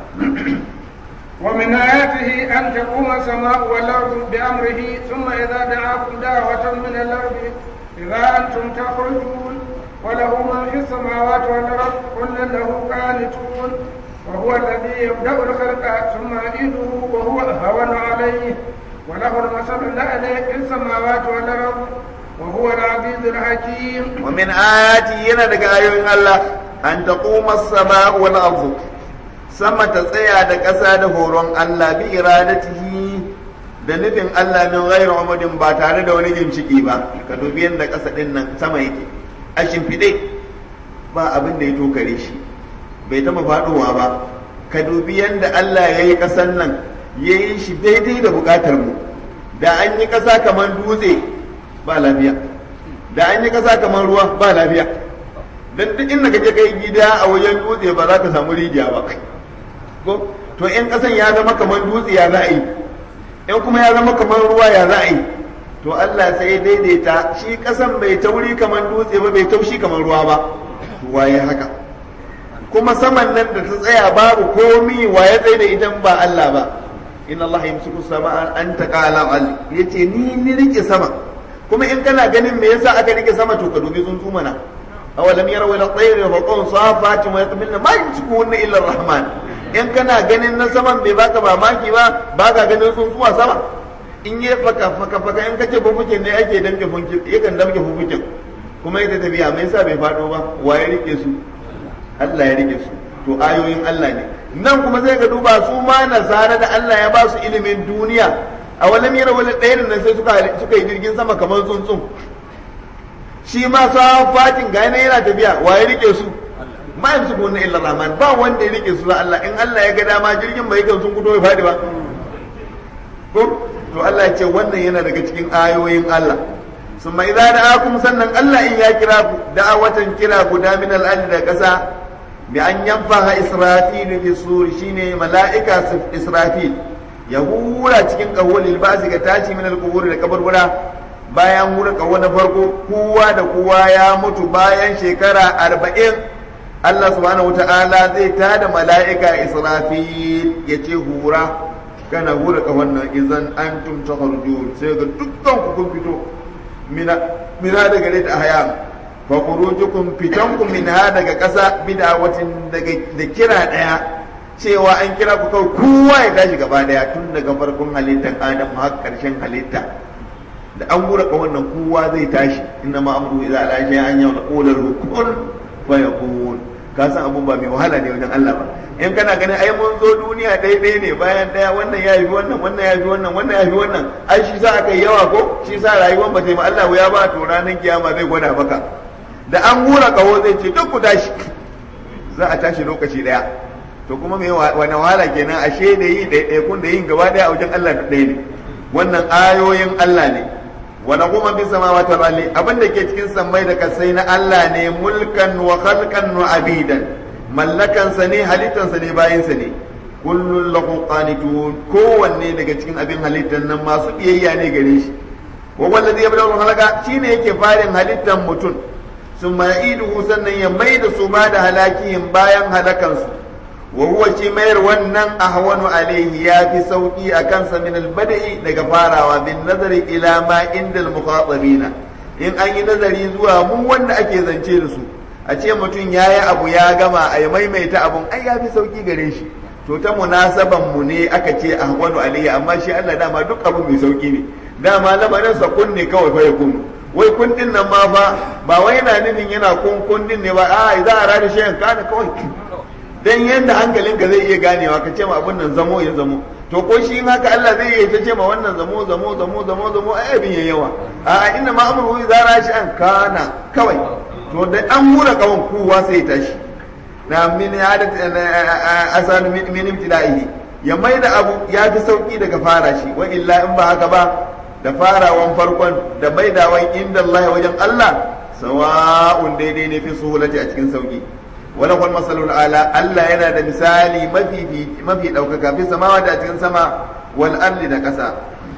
ومن آياته أن تقوم السماء والأرض بأمره ثم إذا دعاكم دعوة من الأرض إذا أنتم تخرجون وله من في السماوات والأرض كل له قانتون وهو الذي يبدأ الخلق ثم يعيده وهو أهون عليه وله المثل الأعلى في السماوات والأرض وهو العزيز الحكيم ومن آياته ينا دقا آيوين الله أن تقوم السماء والأرض sama ta tsaya da ƙasa da horon Allah bi iradatihi da nufin Allah min ghairu amadin ba tare da wani jimciki ba ka dubi yadda ƙasa ɗin nan sama yake a shimfiɗe ba abin da ya tokare shi bai taɓa faɗowa ba ka dubi yadda Allah ya yi ƙasan nan ya yi shi daidai da buƙatar mu da an yi ƙasa kamar dutse ba lafiya da an yi ƙasa kamar ruwa ba lafiya don duk inda ka je kai gida a wajen dutse ba za ka samu rijiya ba ko to in ƙasan ya zama kamar dutse ya za a yi in kuma ya zama kamar ruwa ya za a yi to Allah sai daidaita shi ƙasan bai tauri kamar dutse ba bai taushi kamar ruwa ba waye haka kuma saman nan da ta tsaya babu komi waye tsaye da idan ba Allah ba inna Allah yamsiku sama an taqala al yace ni ni rike sama kuma in kana ganin me yasa aka rike sama to ka dubi tsuntsu mana awalam yaraw ila tayri fa qawm safatin wa yatmilna ma yamsikuhunna illa ar-rahman in kana ganin na saman bai baka mamaki ba baka ganin tsuntsu a sama in yi faka faka faka in kace fufukin ne ake damke funkin yakan damke fufukin kuma ita tafiya me yasa bai fado ba waye rike su Allah ya rike su to ayoyin Allah ne nan kuma sai ka duba su ma nasara da Allah ya ba su ilimin duniya a wani mira wani ɗaya nan sai suka suka yi jirgin sama kamar tsuntsun shi ma sa fatin ga yana tafiya wa ya rike su ma yanzu ko na illa rahman ba wanda ya rike su da Allah in Allah ya ga dama jirgin bai kan sun kudo ya fadi ba ko to Allah ya ce wannan yana daga cikin ayoyin Allah summa idza da'akum sannan Allah in ya kira ku da'awatan kira guda min al da kasa bi an yanfaha israfil fi suri shine mala'ika israfil ya hura cikin kawulil basi ga tashi min al-qubur da kaburbura bayan hura kawo na farko kowa da kowa ya mutu bayan shekara arba'in Allah subhanahu wata'ala zai tada mala'ika israfil ya ce hura kana hura kawon nan idan an tumta sai ga dukkan ku kun fito mina daga gare ta haya fa khurujukum fitankum minha daga ƙasa bid'awatin daga da kira daya cewa an kira ku kawai kowa ya tashi gaba daya tun daga farkon halittar adam har karshen halitta da an gura ka wannan kowa zai tashi inna ma amru idza ala shay'in an yawla qula kun fa yakun ka san abun ba mai wahala ne wajen Allah ba in kana ganin ai mun zo duniya daidai ne bayan daya wannan ya yi wannan wannan ya yi wannan wannan ya yi wannan ai shi sa aka yi yawa ko shi sa rayuwar ba ta yi Allah ya ba to ranar kiyama zai gwada maka da an gura kaho zai ce duk ku tashi za a tashi lokaci daya to kuma me wani wahala kenan ashe da yi ɗaiɗaikun da yin gaba daya a wajen Allah ɗaya ne wannan ayoyin Allah ne wa kuma bi samawati wal ardi abin da ke cikin sammai da kasai na Allah ne mulkan wa khalqan wa abidan mallakan sa ne halittan sa ne bayin sa ne kullun lahu qanitun kowanne daga cikin abin halittan nan masu biyayya ne gare shi wa wallazi yabda'u halaka shine yake farin halittan mutum summa ya'iduhu sannan ya maida su ba da halakiyin bayan halakansu wa huwa shi mayar wannan ahwanu alaihi ya fi sauki a kansa min albada'i daga farawa bin nazari ila ma inda almukhatabina in an yi nazari zuwa mu wanda ake zance da su a ce mutum ya yi abu ya gama a yi maimaita abun ai ya fi sauki gare shi to ta munasaban mu ne aka ce ahwanu alaihi amma shi Allah dama duk abu mai sauki ne dama lamarin sa kunne kawai fa ya kunu wai kundin nan ma fa ba wai yana nufin yana kun kundin ne ba a za a rada shi kana kawai dan yadda hankalinka zai iya ganewa ka ce ma abin nan zamo ya zamo to ko shi haka Allah zai iya ta ce ma wannan zamo zamo zamo zamo zamo ai abin ya yawa a inna ma amru idza rashi an kana kawai to da an hura kawan kowa sai tashi na min hadat asan min ibtida'ihi ya maida abu ya fi sauki daga fara shi wa illa in ba haka ba da farawan farkon da maidawan inda Allah wajen Allah sawa'un daidai ne fi suhulati a cikin sauki wala kwal masalul ala Allah yana da misali mafi mafi daukaka fi samawa da cikin sama wal ardi da kasa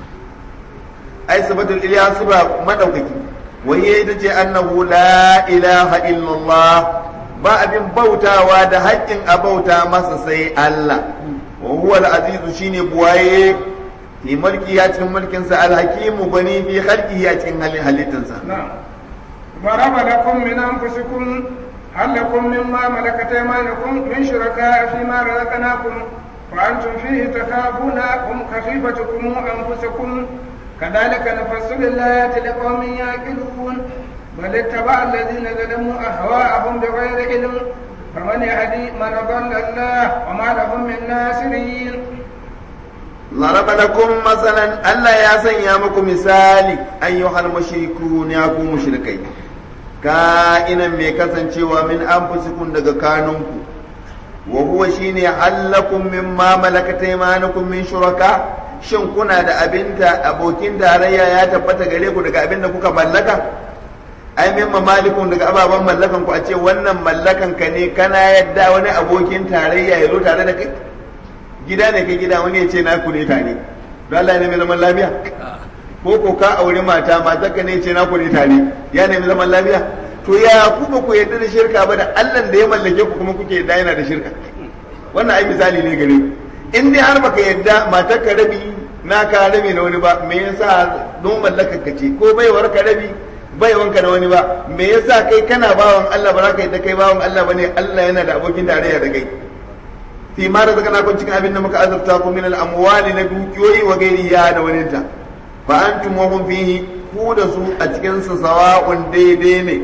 ai sabatul iliya suba madaukaki waye ita ce annahu la ilaha illallah ba abin bautawa da haƙƙin a bauta masa sai Allah wa huwa al-azizu shine buwaye fi mulki ya cikin mulkinsa al-hakimu bani fi khalqihi ya cikin halittansa na'am ضرب لكم من أنفسكم هل لكم مما ملكت ايمانكم من شركاء فيما رزقناكم وانتم فيه تخافون هم خفيفتكم انفسكم كذلك نفصل الايات لقوم يعقلون بل اتبع الذين ظلموا اهواءهم بغير علم فمن يهدي من ضل الله وما لهم من ناصرين ضرب لكم مثلا ألا يا سيامكم مثالي أيها المشركون يا مشركين ka'inan mai kasancewa min anfusikum daga kanunku wa huwa shine hallakum mimma malakat aymanukum min shuraka shin kuna da abinda abokin tarayya ya tabbata gare ku daga abinda kuka mallaka ai min mamalikun daga ababen mallakan ku a ce wannan mallakan ka ne kana yadda wani abokin tarayya ya zo tare da kai gida ne kai gida wani ya ce na ku ne tare don Allah ne mai zaman lafiya ko ko ka aure mata matar ka ne ce na ku ne tare ya nemi zaman lafiya to ya ku ba ku yarda da shirka ba da Allah da ya mallake ku kuma kuke yarda yana da shirka wannan ai misali ne gare ku in dai har baka yarda matar ka rabi na ka rabi na wani ba me yasa don mallakar ka ce ko baiwar ka rabi baiwanka na wani ba me yasa kai kana bawan Allah ba za ka yadda kai bawan Allah bane Allah yana da abokin tarayya da kai fi ma da zaka kun cikin abin da muka azabta ku min al-amwali na dukiyoyi wa gairi ya da wani ta fa antum wa hum fihi ku da su a cikin su sawa'un daidai ne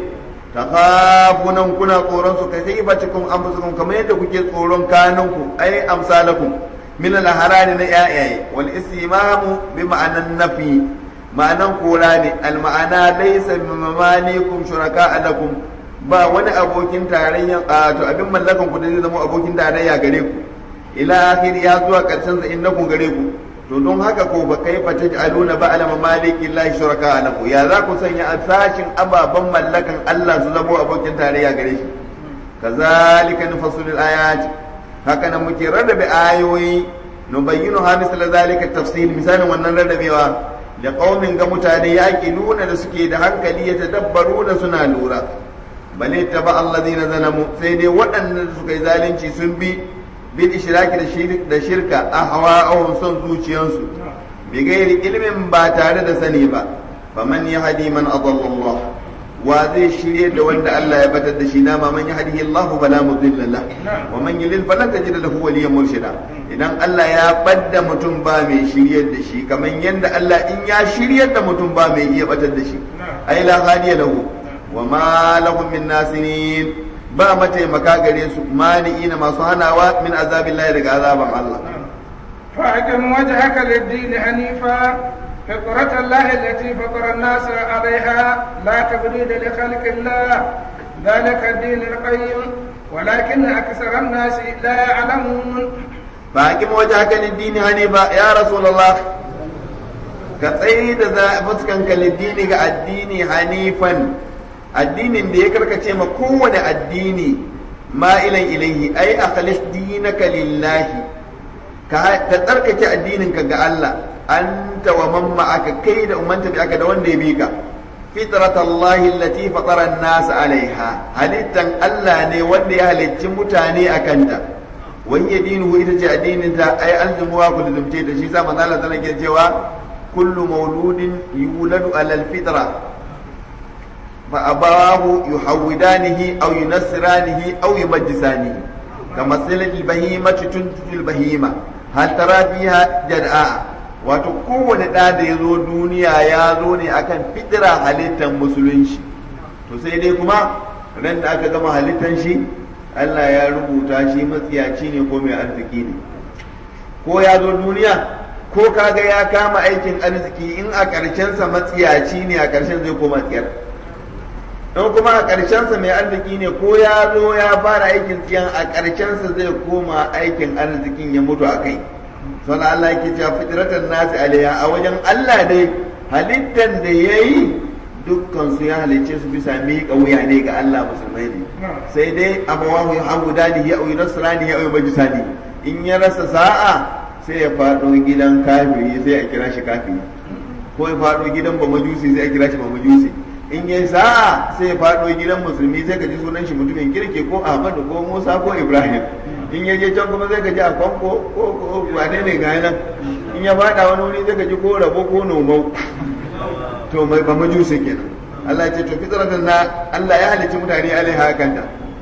takhafunan kuna tsoron su kai ba cikin anfusukum kamar yadda kuke tsoron kanunku ai amsalakum min al-harani na yayaye wal istimamu bi ma'anan nafi ma'anan kora ne al ma'ana laysa bi mamalikum shuraka lakum ba wani abokin tarayya to abin mallakan ku da zai zama abokin tarayya gare ku ila akhir ya zuwa karshen sa innakum gare ku to don haka ko ba kai fa taj'aluna ba ala mamaliki llahi shuraka lahu ya za ku sanya asashin ababan mallakan Allah su zama abokin tarayya gare shi kazalika nufassilul ayat haka nan muke rarrabe ayoyi nubayyinu ha misal zalika tafsil misalin wannan rarrabewa da qaumin ga mutane nuna da suke da hankali ya tadabbaru da suna lura bale taba alladhina zalamu sai dai waɗannan suka yi zalunci sun bi bil ishraki da shirka a hawa'ahum son zuciyansu bi gairi ilmin ba tare da sani ba faman yahdi man adalla Allah wa zai shirye da wanda Allah ya batar da shi na ma man yahdihi Allah fala mudilla la wa man yudlil falan tajid lahu waliyyan murshida idan Allah ya badda mutum ba mai shiryar da shi kamar yanda Allah in ya shiryar da mutum ba mai iya batar da shi ai la hadiya lahu wa ma lahum min nasirin ba mataimaka gare su mani'ina masu hanawa min azabillahi daga azaban Allah فأقم وجهك للدين حنيفا فطرة الله التي فطر الناس عليها لا تبديل لخلق الله ذلك الدين القيم ولكن أكثر الناس لا يعلمون فأقم وجهك للدين حنيفا يا رسول الله كتسيد فسكنك للدين الدين حنيفا addinin da ya karkace ma kowane addini ma'ilan ilaihi ai akhlis dinaka lillahi ka tsarkake addininka ga Allah anta wa man ma'aka kai da umanta bi aka da wanda ya bi ka fitrat Allah allati fatara an-nas alaiha halittan Allah ne wanda ya halicci mutane a kanta wani dinuhu ita ce addinin ta ai alzumuwa ku lizumce da shi sa manzo Allah sallallahu alaihi cewa kullu mauludin yuladu alal fitra fa abawahu yuhawidanihi aw yunassiranihi aw yumajjisanihi kama silatil bahimati tuntul bahima hal tara fiha jad'a wato kowane ɗa da ya zo duniya ya zo ne akan fitira halittar musulunci to sai dai kuma ran da aka gama halittar shi Allah ya rubuta shi matsiyaci ne ko mai arziki ne ko ya zo duniya ko kaga ya kama aikin arziki in a ƙarshensa matsiyaci ne a ƙarshen zai koma tsiyar in kuma a ƙarshensa mai arziki ne ko ya zo ya fara aikin tsiyan a ƙarshensa zai koma aikin arzikin ya mutu a kai sun Allah yake cewa fitratan nasi alaiha a wajen Allah dai halittar da ya yi dukkan su ya halicce su bisa miƙa wuya ne ga Allah musulmai ne sai dai abawahu ya hagu dani ya auyi nasrani ya auyi majisani in ya rasa sa'a sai ya faɗo gidan kafiri sai a kira shi kafiri ko ya faɗo gidan ba majusi sai a kira shi ba majusi in yi sa'a sai ya faɗo gidan musulmi sai ka ji sunan shi mutumin kirki ko ahmadu ko musa ko ibrahim in ya je can kuma sai ka ji a kwanko ko wane ne ga nan in ya faɗa wani wuri sai ka ji ko rabo ko nomau to mai ba majusi kenan Allah ce to fitratan na Allah ya halicci mutane alaiha kanta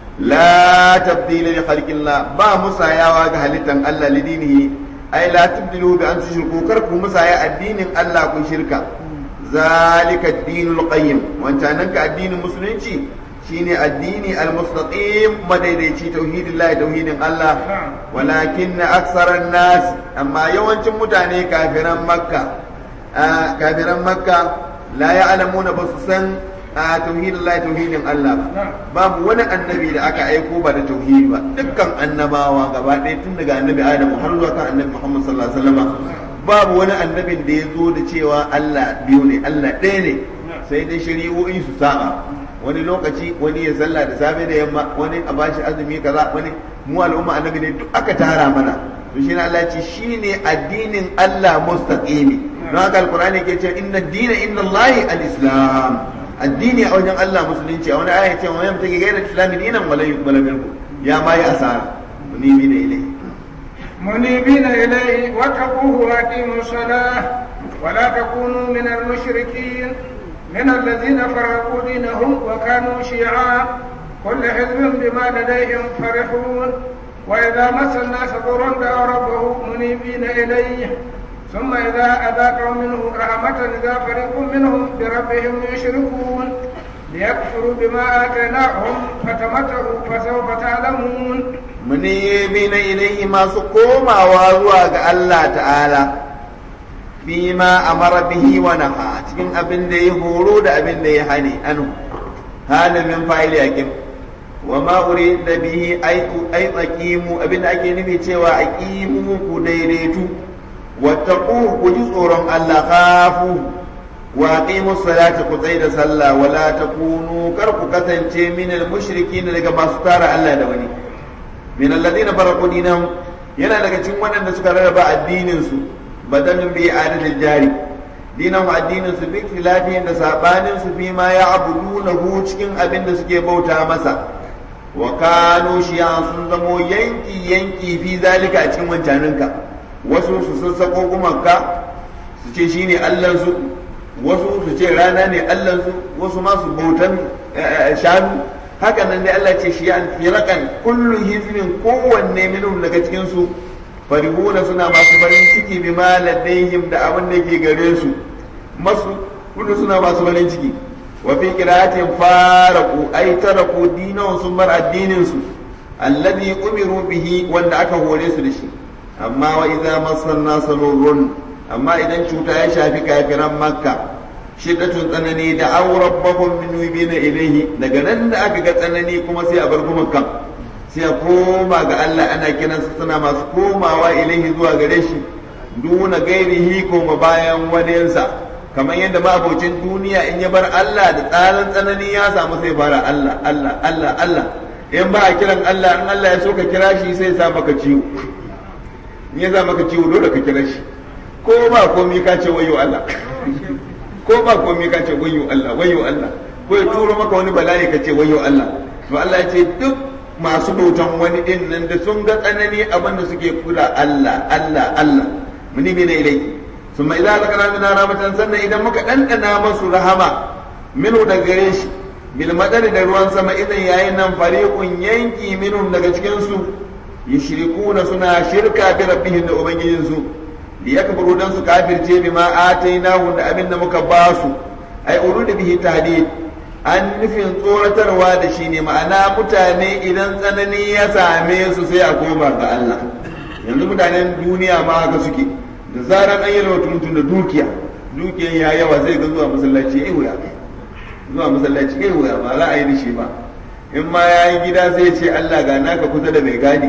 la tabdila li khalqillah ba musayawa ga halittan Allah lidinihi ai la tubdilu bi an tushriku kar ku musaya addinin Allah ku shirka zalika ad-dinul qayyim wancanan ka addinin musulunci shine addini al-mustaqim madaidaici tauhidillah tauhidin Allah walakin aksaran nas amma yawancin mutane kafiran makka kafiran makka la ya'lamuna ba su san tauhidillah tauhidin Allah ba babu wani annabi da aka aiko ba da tauhidi ba dukkan annabawa gaba ɗaya tun daga annabi Adam har zuwa kan annabi Muhammad sallallahu alaihi wasallam babu wani annabin da ya zo da cewa Allah biyu ne Allah ɗaya ne sai dai shari'o'in su sa'a wani lokaci wani ya sallah da safe da yamma wani a bashi azumi kaza wani mu al'umma annabi ne duk aka tara mana to shi Allah ce shine addinin Allah mustaqimi don haka alqur'ani ke ce inna dina inna Allah al-islam addini a wajen Allah musulunci a wani aya ce wa yam take gaira islami dinan wala yuqbala minkum ya ma ya asara munimi ne ilai منيبين إليه واتقوه وأقيموا الصلاة ولا تكونوا من المشركين من الذين فرقوا دينهم وكانوا شيعا كل حزب بما لديهم فرحون وإذا مس الناس ضر دعوا ربه منيبين إليه ثم إذا أذاقوا منه رحمة إذا فريق منهم بربهم يشركون ليكفروا بما آتيناهم فتمتعوا فسوف تعلمون munibina ilaihi masu komawa zuwa ga Allah ta'ala fi ma amara bihi wa naha cikin abin da ya horo da abin da ya hani anu halin min fa'ili yakin wa ma urida bihi ay ay aqimu abin da ake nufi cewa aqimu ku daidaitu wattaqu ku ji tsoron Allah khafu wa aqimu salata ku tsai da sallah wala takunu kar ku kasance min al mushrikin daga masu tara Allah da wani min alladhina faraqu dinahum yana daga cikin waɗanda suka rarraba addinin su badalun bi adadil jari dinahu addinin su bi khilafin da sabanin su fi ma ya'budunahu cikin abin da suke bauta masa wa kanu shiyan sun zamo yanki yanki fi zalika a cikin wancaninka wasu su sassako gumanka su ce shine Allah su wasu su ce rana ne allansu wasu ma su bautan shanu haka nan dai Allah ce shi an firakan kullu hizbin kowanne minhum daga cikin su farihuna suna masu farin ciki bi ma ladaihim da abin da ke gare su masu kullu suna masu farin ciki wa fi qira'atin faraqu ay taraku dinahum sun bar addinin su alladhi umiru bihi wanda aka hore su da shi amma wa idza massan nasrun amma idan cuta ya shafi kafiran makka shiddatun tsanani da an rabbahum min wibina ilaihi daga nan da aka ga tsanani kuma sai a bar gumakan sai a koma ga Allah ana kiransa suna masu komawa ilaihi zuwa gare shi duna gairihi koma bayan waninsa kamar yadda mabocin duniya in ya bar Allah da tsarin tsanani ya samu sai fara Allah Allah Allah Allah in ba a kiran Allah in Allah ya so ka kira shi sai sa maka ciwo in ya sa maka ciwo dole ka kira shi ko ba komai ka ce wayo Allah ko ba komai ka ce wayo Allah wayo Allah ko ya turo maka wani bala'i ka ce wayo Allah to Allah ya ce duk masu bautan wani din nan da sun ga tsanani abin da suke kula Allah Allah Allah muni bi ne ilai summa idza zakara min rahmatan sannan idan muka dandana masu rahama minu da gare shi bil madari da ruwan sama idan yayin nan fariqun yanki minhum daga cikin su yushrikuna suna shirka bi rabbihim da ubangijinsu liyakbaru dan su kafirce bima atainahu da abin da muka ba su ai urudi bihi tahdid an nufin tsoratarwa da shi ne ma'ana mutane idan tsanani ya same su sai a koma ga Allah yanzu mutanen duniya ma haka suke da zaran an yi mutum da dukiya dukiyan ya yawa zai ga zuwa masallaci ya wuya zuwa masallaci ya wuya ba za a yi da shi ba in ma ya yi gida zai ce Allah ga naka kusa da mai gadi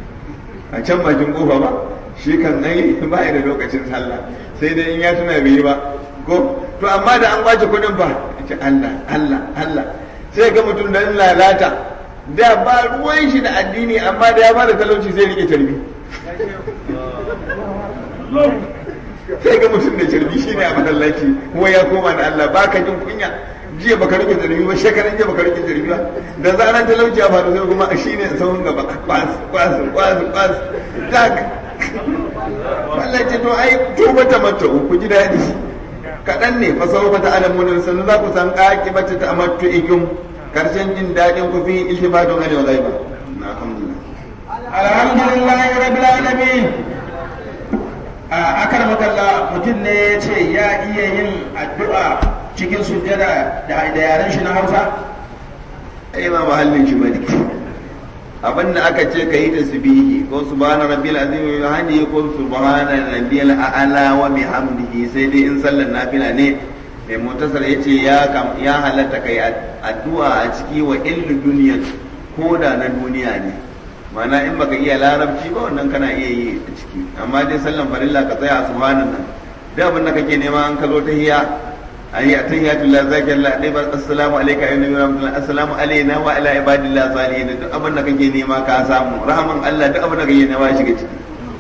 a can bakin kofa ba shi kan ai ba da lokacin sallah sai dai in ya tuna bai yi ba ko to amma da an kwace kudin fa ce Allah Allah Allah sai ga mutum da lalata da ba ruwan shi da addini amma da ya bada talauci zai rike tarbi sai ga mutum da tarbi shine a masallaci kuma ya koma da Allah baka jin kunya jiya baka rike tarbi ba shekaran jiya baka rike tarbi ba da zaran talauci a faru sai kuma shine sahun gaba kwas kwas kwas kwas Allah ce to ai tuba ta mata ku ji daɗi kaɗan ne fa sau ta alamu da sannan za ku san ƙaƙi bata ta amattu ikin karshen jin daɗin ku fi iltifatun alaihi wa ghaiba alhamdulillah alhamdulillah rabbil alamin a akar makalla mutum ne ya ce ya iya yin addu'a cikin sujjada da yaren shi na Hausa ai ba mahallin shi bane abin da aka ce ka yi tasbihi ko subhana rabbil azim wa hamdihi ko subhana rabbil a'la wa bihamdihi sai dai in sallar nafila ne mai mutasar yace ya kam ya halatta kai addu'a a ciki wa illu duniya ko da na duniya ne mana in baka iya larabci ba wannan kana iya yi a ciki amma dai sallan farilla ka tsaya a subhanan nan da abin da kake nema an ka zo ta hiya ayi atahiyatullah zakirallah dai ba assalamu alayka ayyuhan nabiyyu rahmatullah assalamu alayna wa ala ibadillah salihin duk abin da kake nema ka samu rahaman Allah duk abin da kake nema shiga ciki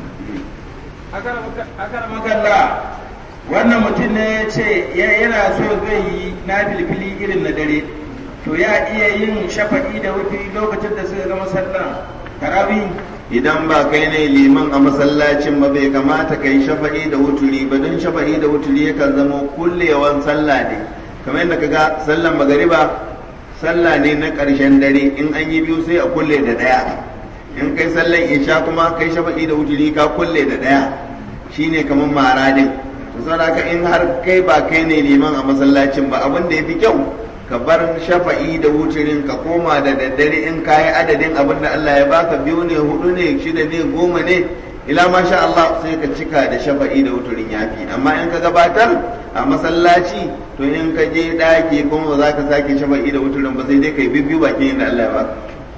akar makalla wannan mutum ne ya ce yana so zai yi na filfili irin na dare to ya iya yin shafa'i da wufi lokacin da suka gama sallan tarawih idan ba kai ne liman a masallacin ba bai kamata kai shafa'i da wuturi ba don shafa'i da wuturi yakan zama kullewan sallah ne kamar yadda kaga sallan magariba sallah ne na ƙarshen dare in an yi biyu sai a kulle da ɗaya in kai sallan isha kuma kai shafa'i da wuturi ka kulle da ɗaya shine kamar mara din to saboda in har kai ba kai ne liman a masallacin ba abin da yafi kyau ka bar shafa'i da wucirin ka koma da daddare in ka yi adadin abin da Allah ya baka biyu ne hudu ne shida ne goma ne ila ma sha Allah sai ka cika da shafa'i da wuturin yafi amma in ka gabatar a masallaci to in ka je daki kuma ba za ka sake shafa'i da wuturin ba sai dai kai bibbiyu bakin da Allah ya baka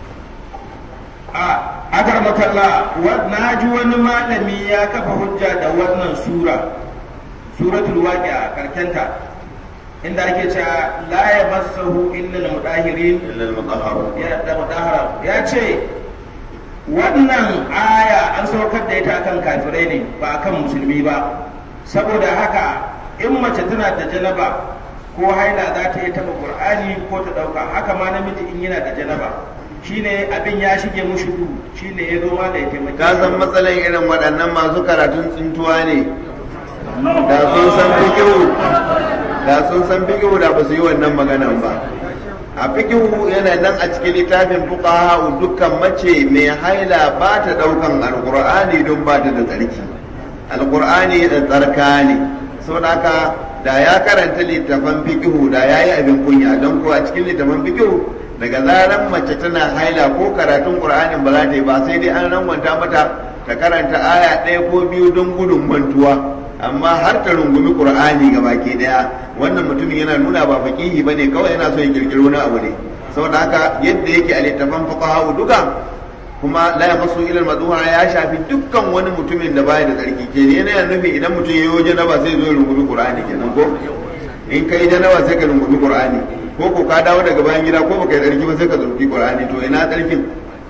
a akar makalla na ji wani malami ya kafa hujja da wannan sura suratul waqi'a karkenta inda ake cewa la ya masahu illa al-mudahirin illa al-mutahharu ya da mudahara ya ce wannan aya an saukar da ita akan kafirai ne ba akan musulmi ba saboda haka in mace tana da janaba ko haila za ta yi taba qur'ani ko ta dauka haka ma namiji in yana da janaba shine abin ya shige mushi duhu shine ya zo ma da ya taimake ka san matsalan irin waɗannan masu karatun tsintuwa ne da sun san fikiru da sun san fikihu da ba su yi wannan maganan ba a fikihu yana nan a cikin littafin fuqaha dukkan mace mai haila ba ta daukan alqur'ani don ba ta da tsarki alqur'ani da tsarka ne saboda haka da ya karanta littafan fikihu da yayi abin kunya don ko a cikin littafan fikihu daga zaran mace tana haila ko karatun qur'anin ba za ta yi ba sai dai an rangwanta mata ta karanta aya ɗaya ko biyu don gudun mantuwa amma har ta rungumi qur'ani ga baki daya wannan mutumin yana nuna ba faqihi bane kawai yana so ya kirkiro wani abu ne saboda haka yadda yake a littafan fuqaha duka kuma la yamassu ila al ya shafi dukkan wani mutumin da baya da tsarki ke ne yana nufi idan mutum ya yi janaba sai zo ya rungumi qur'ani kenan ko in kai janaba sai ka rungumi qur'ani ko ko ka dawo daga bayan gida ko baka yi tsarki ba sai ka zurfi qur'ani to ina tsarkin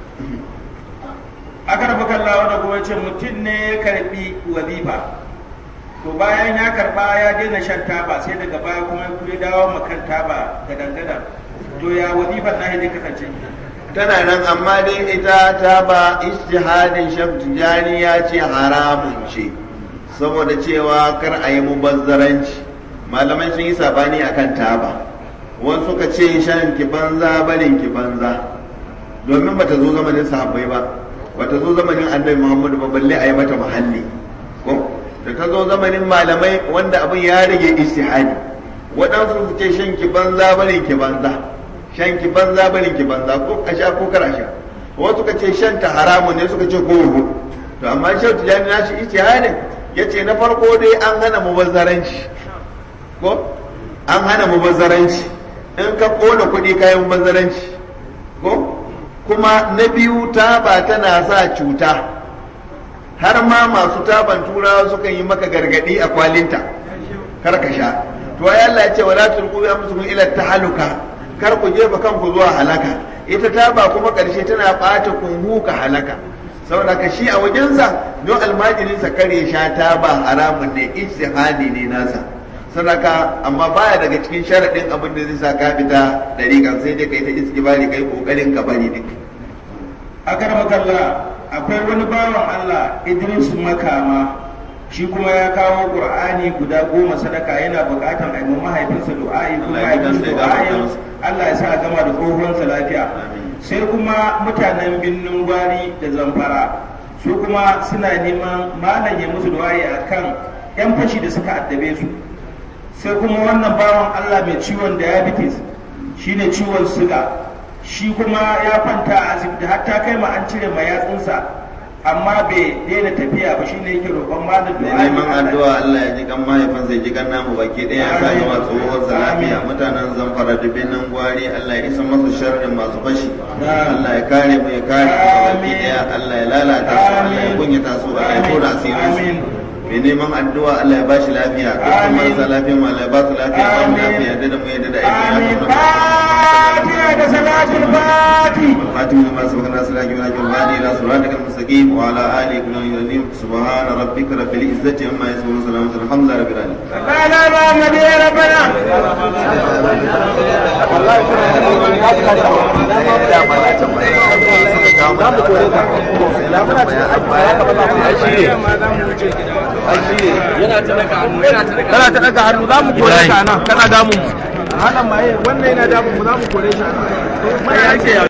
aka rafa kallawa da kuma ce mutum ne ya karbi wazifa to bayan ya karba ya daina shan taba sai daga baya kuma ya dawo makan taba da dangadan to ya wazifar na zai kasance tana nan amma dai ita ta ba ijtihadin shaf tijani ya ce haramun ce saboda cewa kar a yi mubazzaranci malamai sun yi sabani akan taba wasu suka ce shan ki banza barin ki banza domin bata zo zamanin sahabbai ba bata zo zamanin annabi muhammadu ba balle a yi mata muhalli ko da ta zo zamanin malamai wanda abin ya rage ijtihadi waɗansu su ce shan ki banza barin ki banza shan ki banza barin ki banza ko a sha ko kar a sha wasu ka ce shan ta haramun ne suka ce ko rubu to amma shan tijani na shi ijtihadin yace na farko dai an hana mubazzaranci ko an hana mubazzaranci in ka kona kuɗi kayan mubazzaranci ko kuma na biyu taba tana sa cuta har ma masu taban turawa sukan yi maka gargadi a kwalinta kar ka sha to ai Allah ya ce wala tulqu bi amsukum ila tahaluka kar ku jefa kanku zuwa halaka ita taba kuma karshe tana bata kunhu ka halaka saboda ka shi a wajensa don almajirin sa kare sha taba haramun ne ijtihadi ne nasa sadaka amma baya daga cikin sharadin abin da zai sa ka fita dariƙan sai dai kai ta iskibari kai kokarin ka bari duk a makalla akwai wani bawan Allah Idris Makama shi kuma ya kawo Qur'ani guda goma sadaka yana buƙatar a yi mahaifinsa du'a'i kuma a yi du'a'in Allah ya sa a gama da tsohonsa lafiya sai kuma mutanen binnin gwari da zamfara su kuma suna neman malam ya musu du'a'i akan yan fashi da suka addabe su sai kuma wannan bawan Allah mai ciwon diabetes shine ciwon suga shi kuma ya kwanta a asibiti har ta kai ma an cire ma yatsunsa amma bai daina tafiya ba shine yake roƙon malam da neman addu'a Allah ya ji kan mahaifin sai ji kan namu baki ɗaya ya sa gama tsohon lafiya mutanen zamfara da binnan gwari Allah ya isa masa sharrin masu fashi Allah ya kare mu ya kare mu baki ɗaya Allah ya lalata su Allah ya kunyata su Allah ya tona asirin su mai neman addu'a Allah ya bashi lafiya dukkan marasa lafiya ma Allah ya ba su lafiya ba mu lafiya da mu yadda da aiki ya Fatiha da salatul fati خاتم لما سبق الناس لا جمال جمال الى صراطك المستقيم وعلى اله كل يوم سبحان ربك رب العزه عما يصفون وسلام على الحمد لله رب العالمين لا محمد يا ربنا kana ta daga hannu za mu kore ka nan kana damu mu hana maye wannan yana damu mu za mu kore shi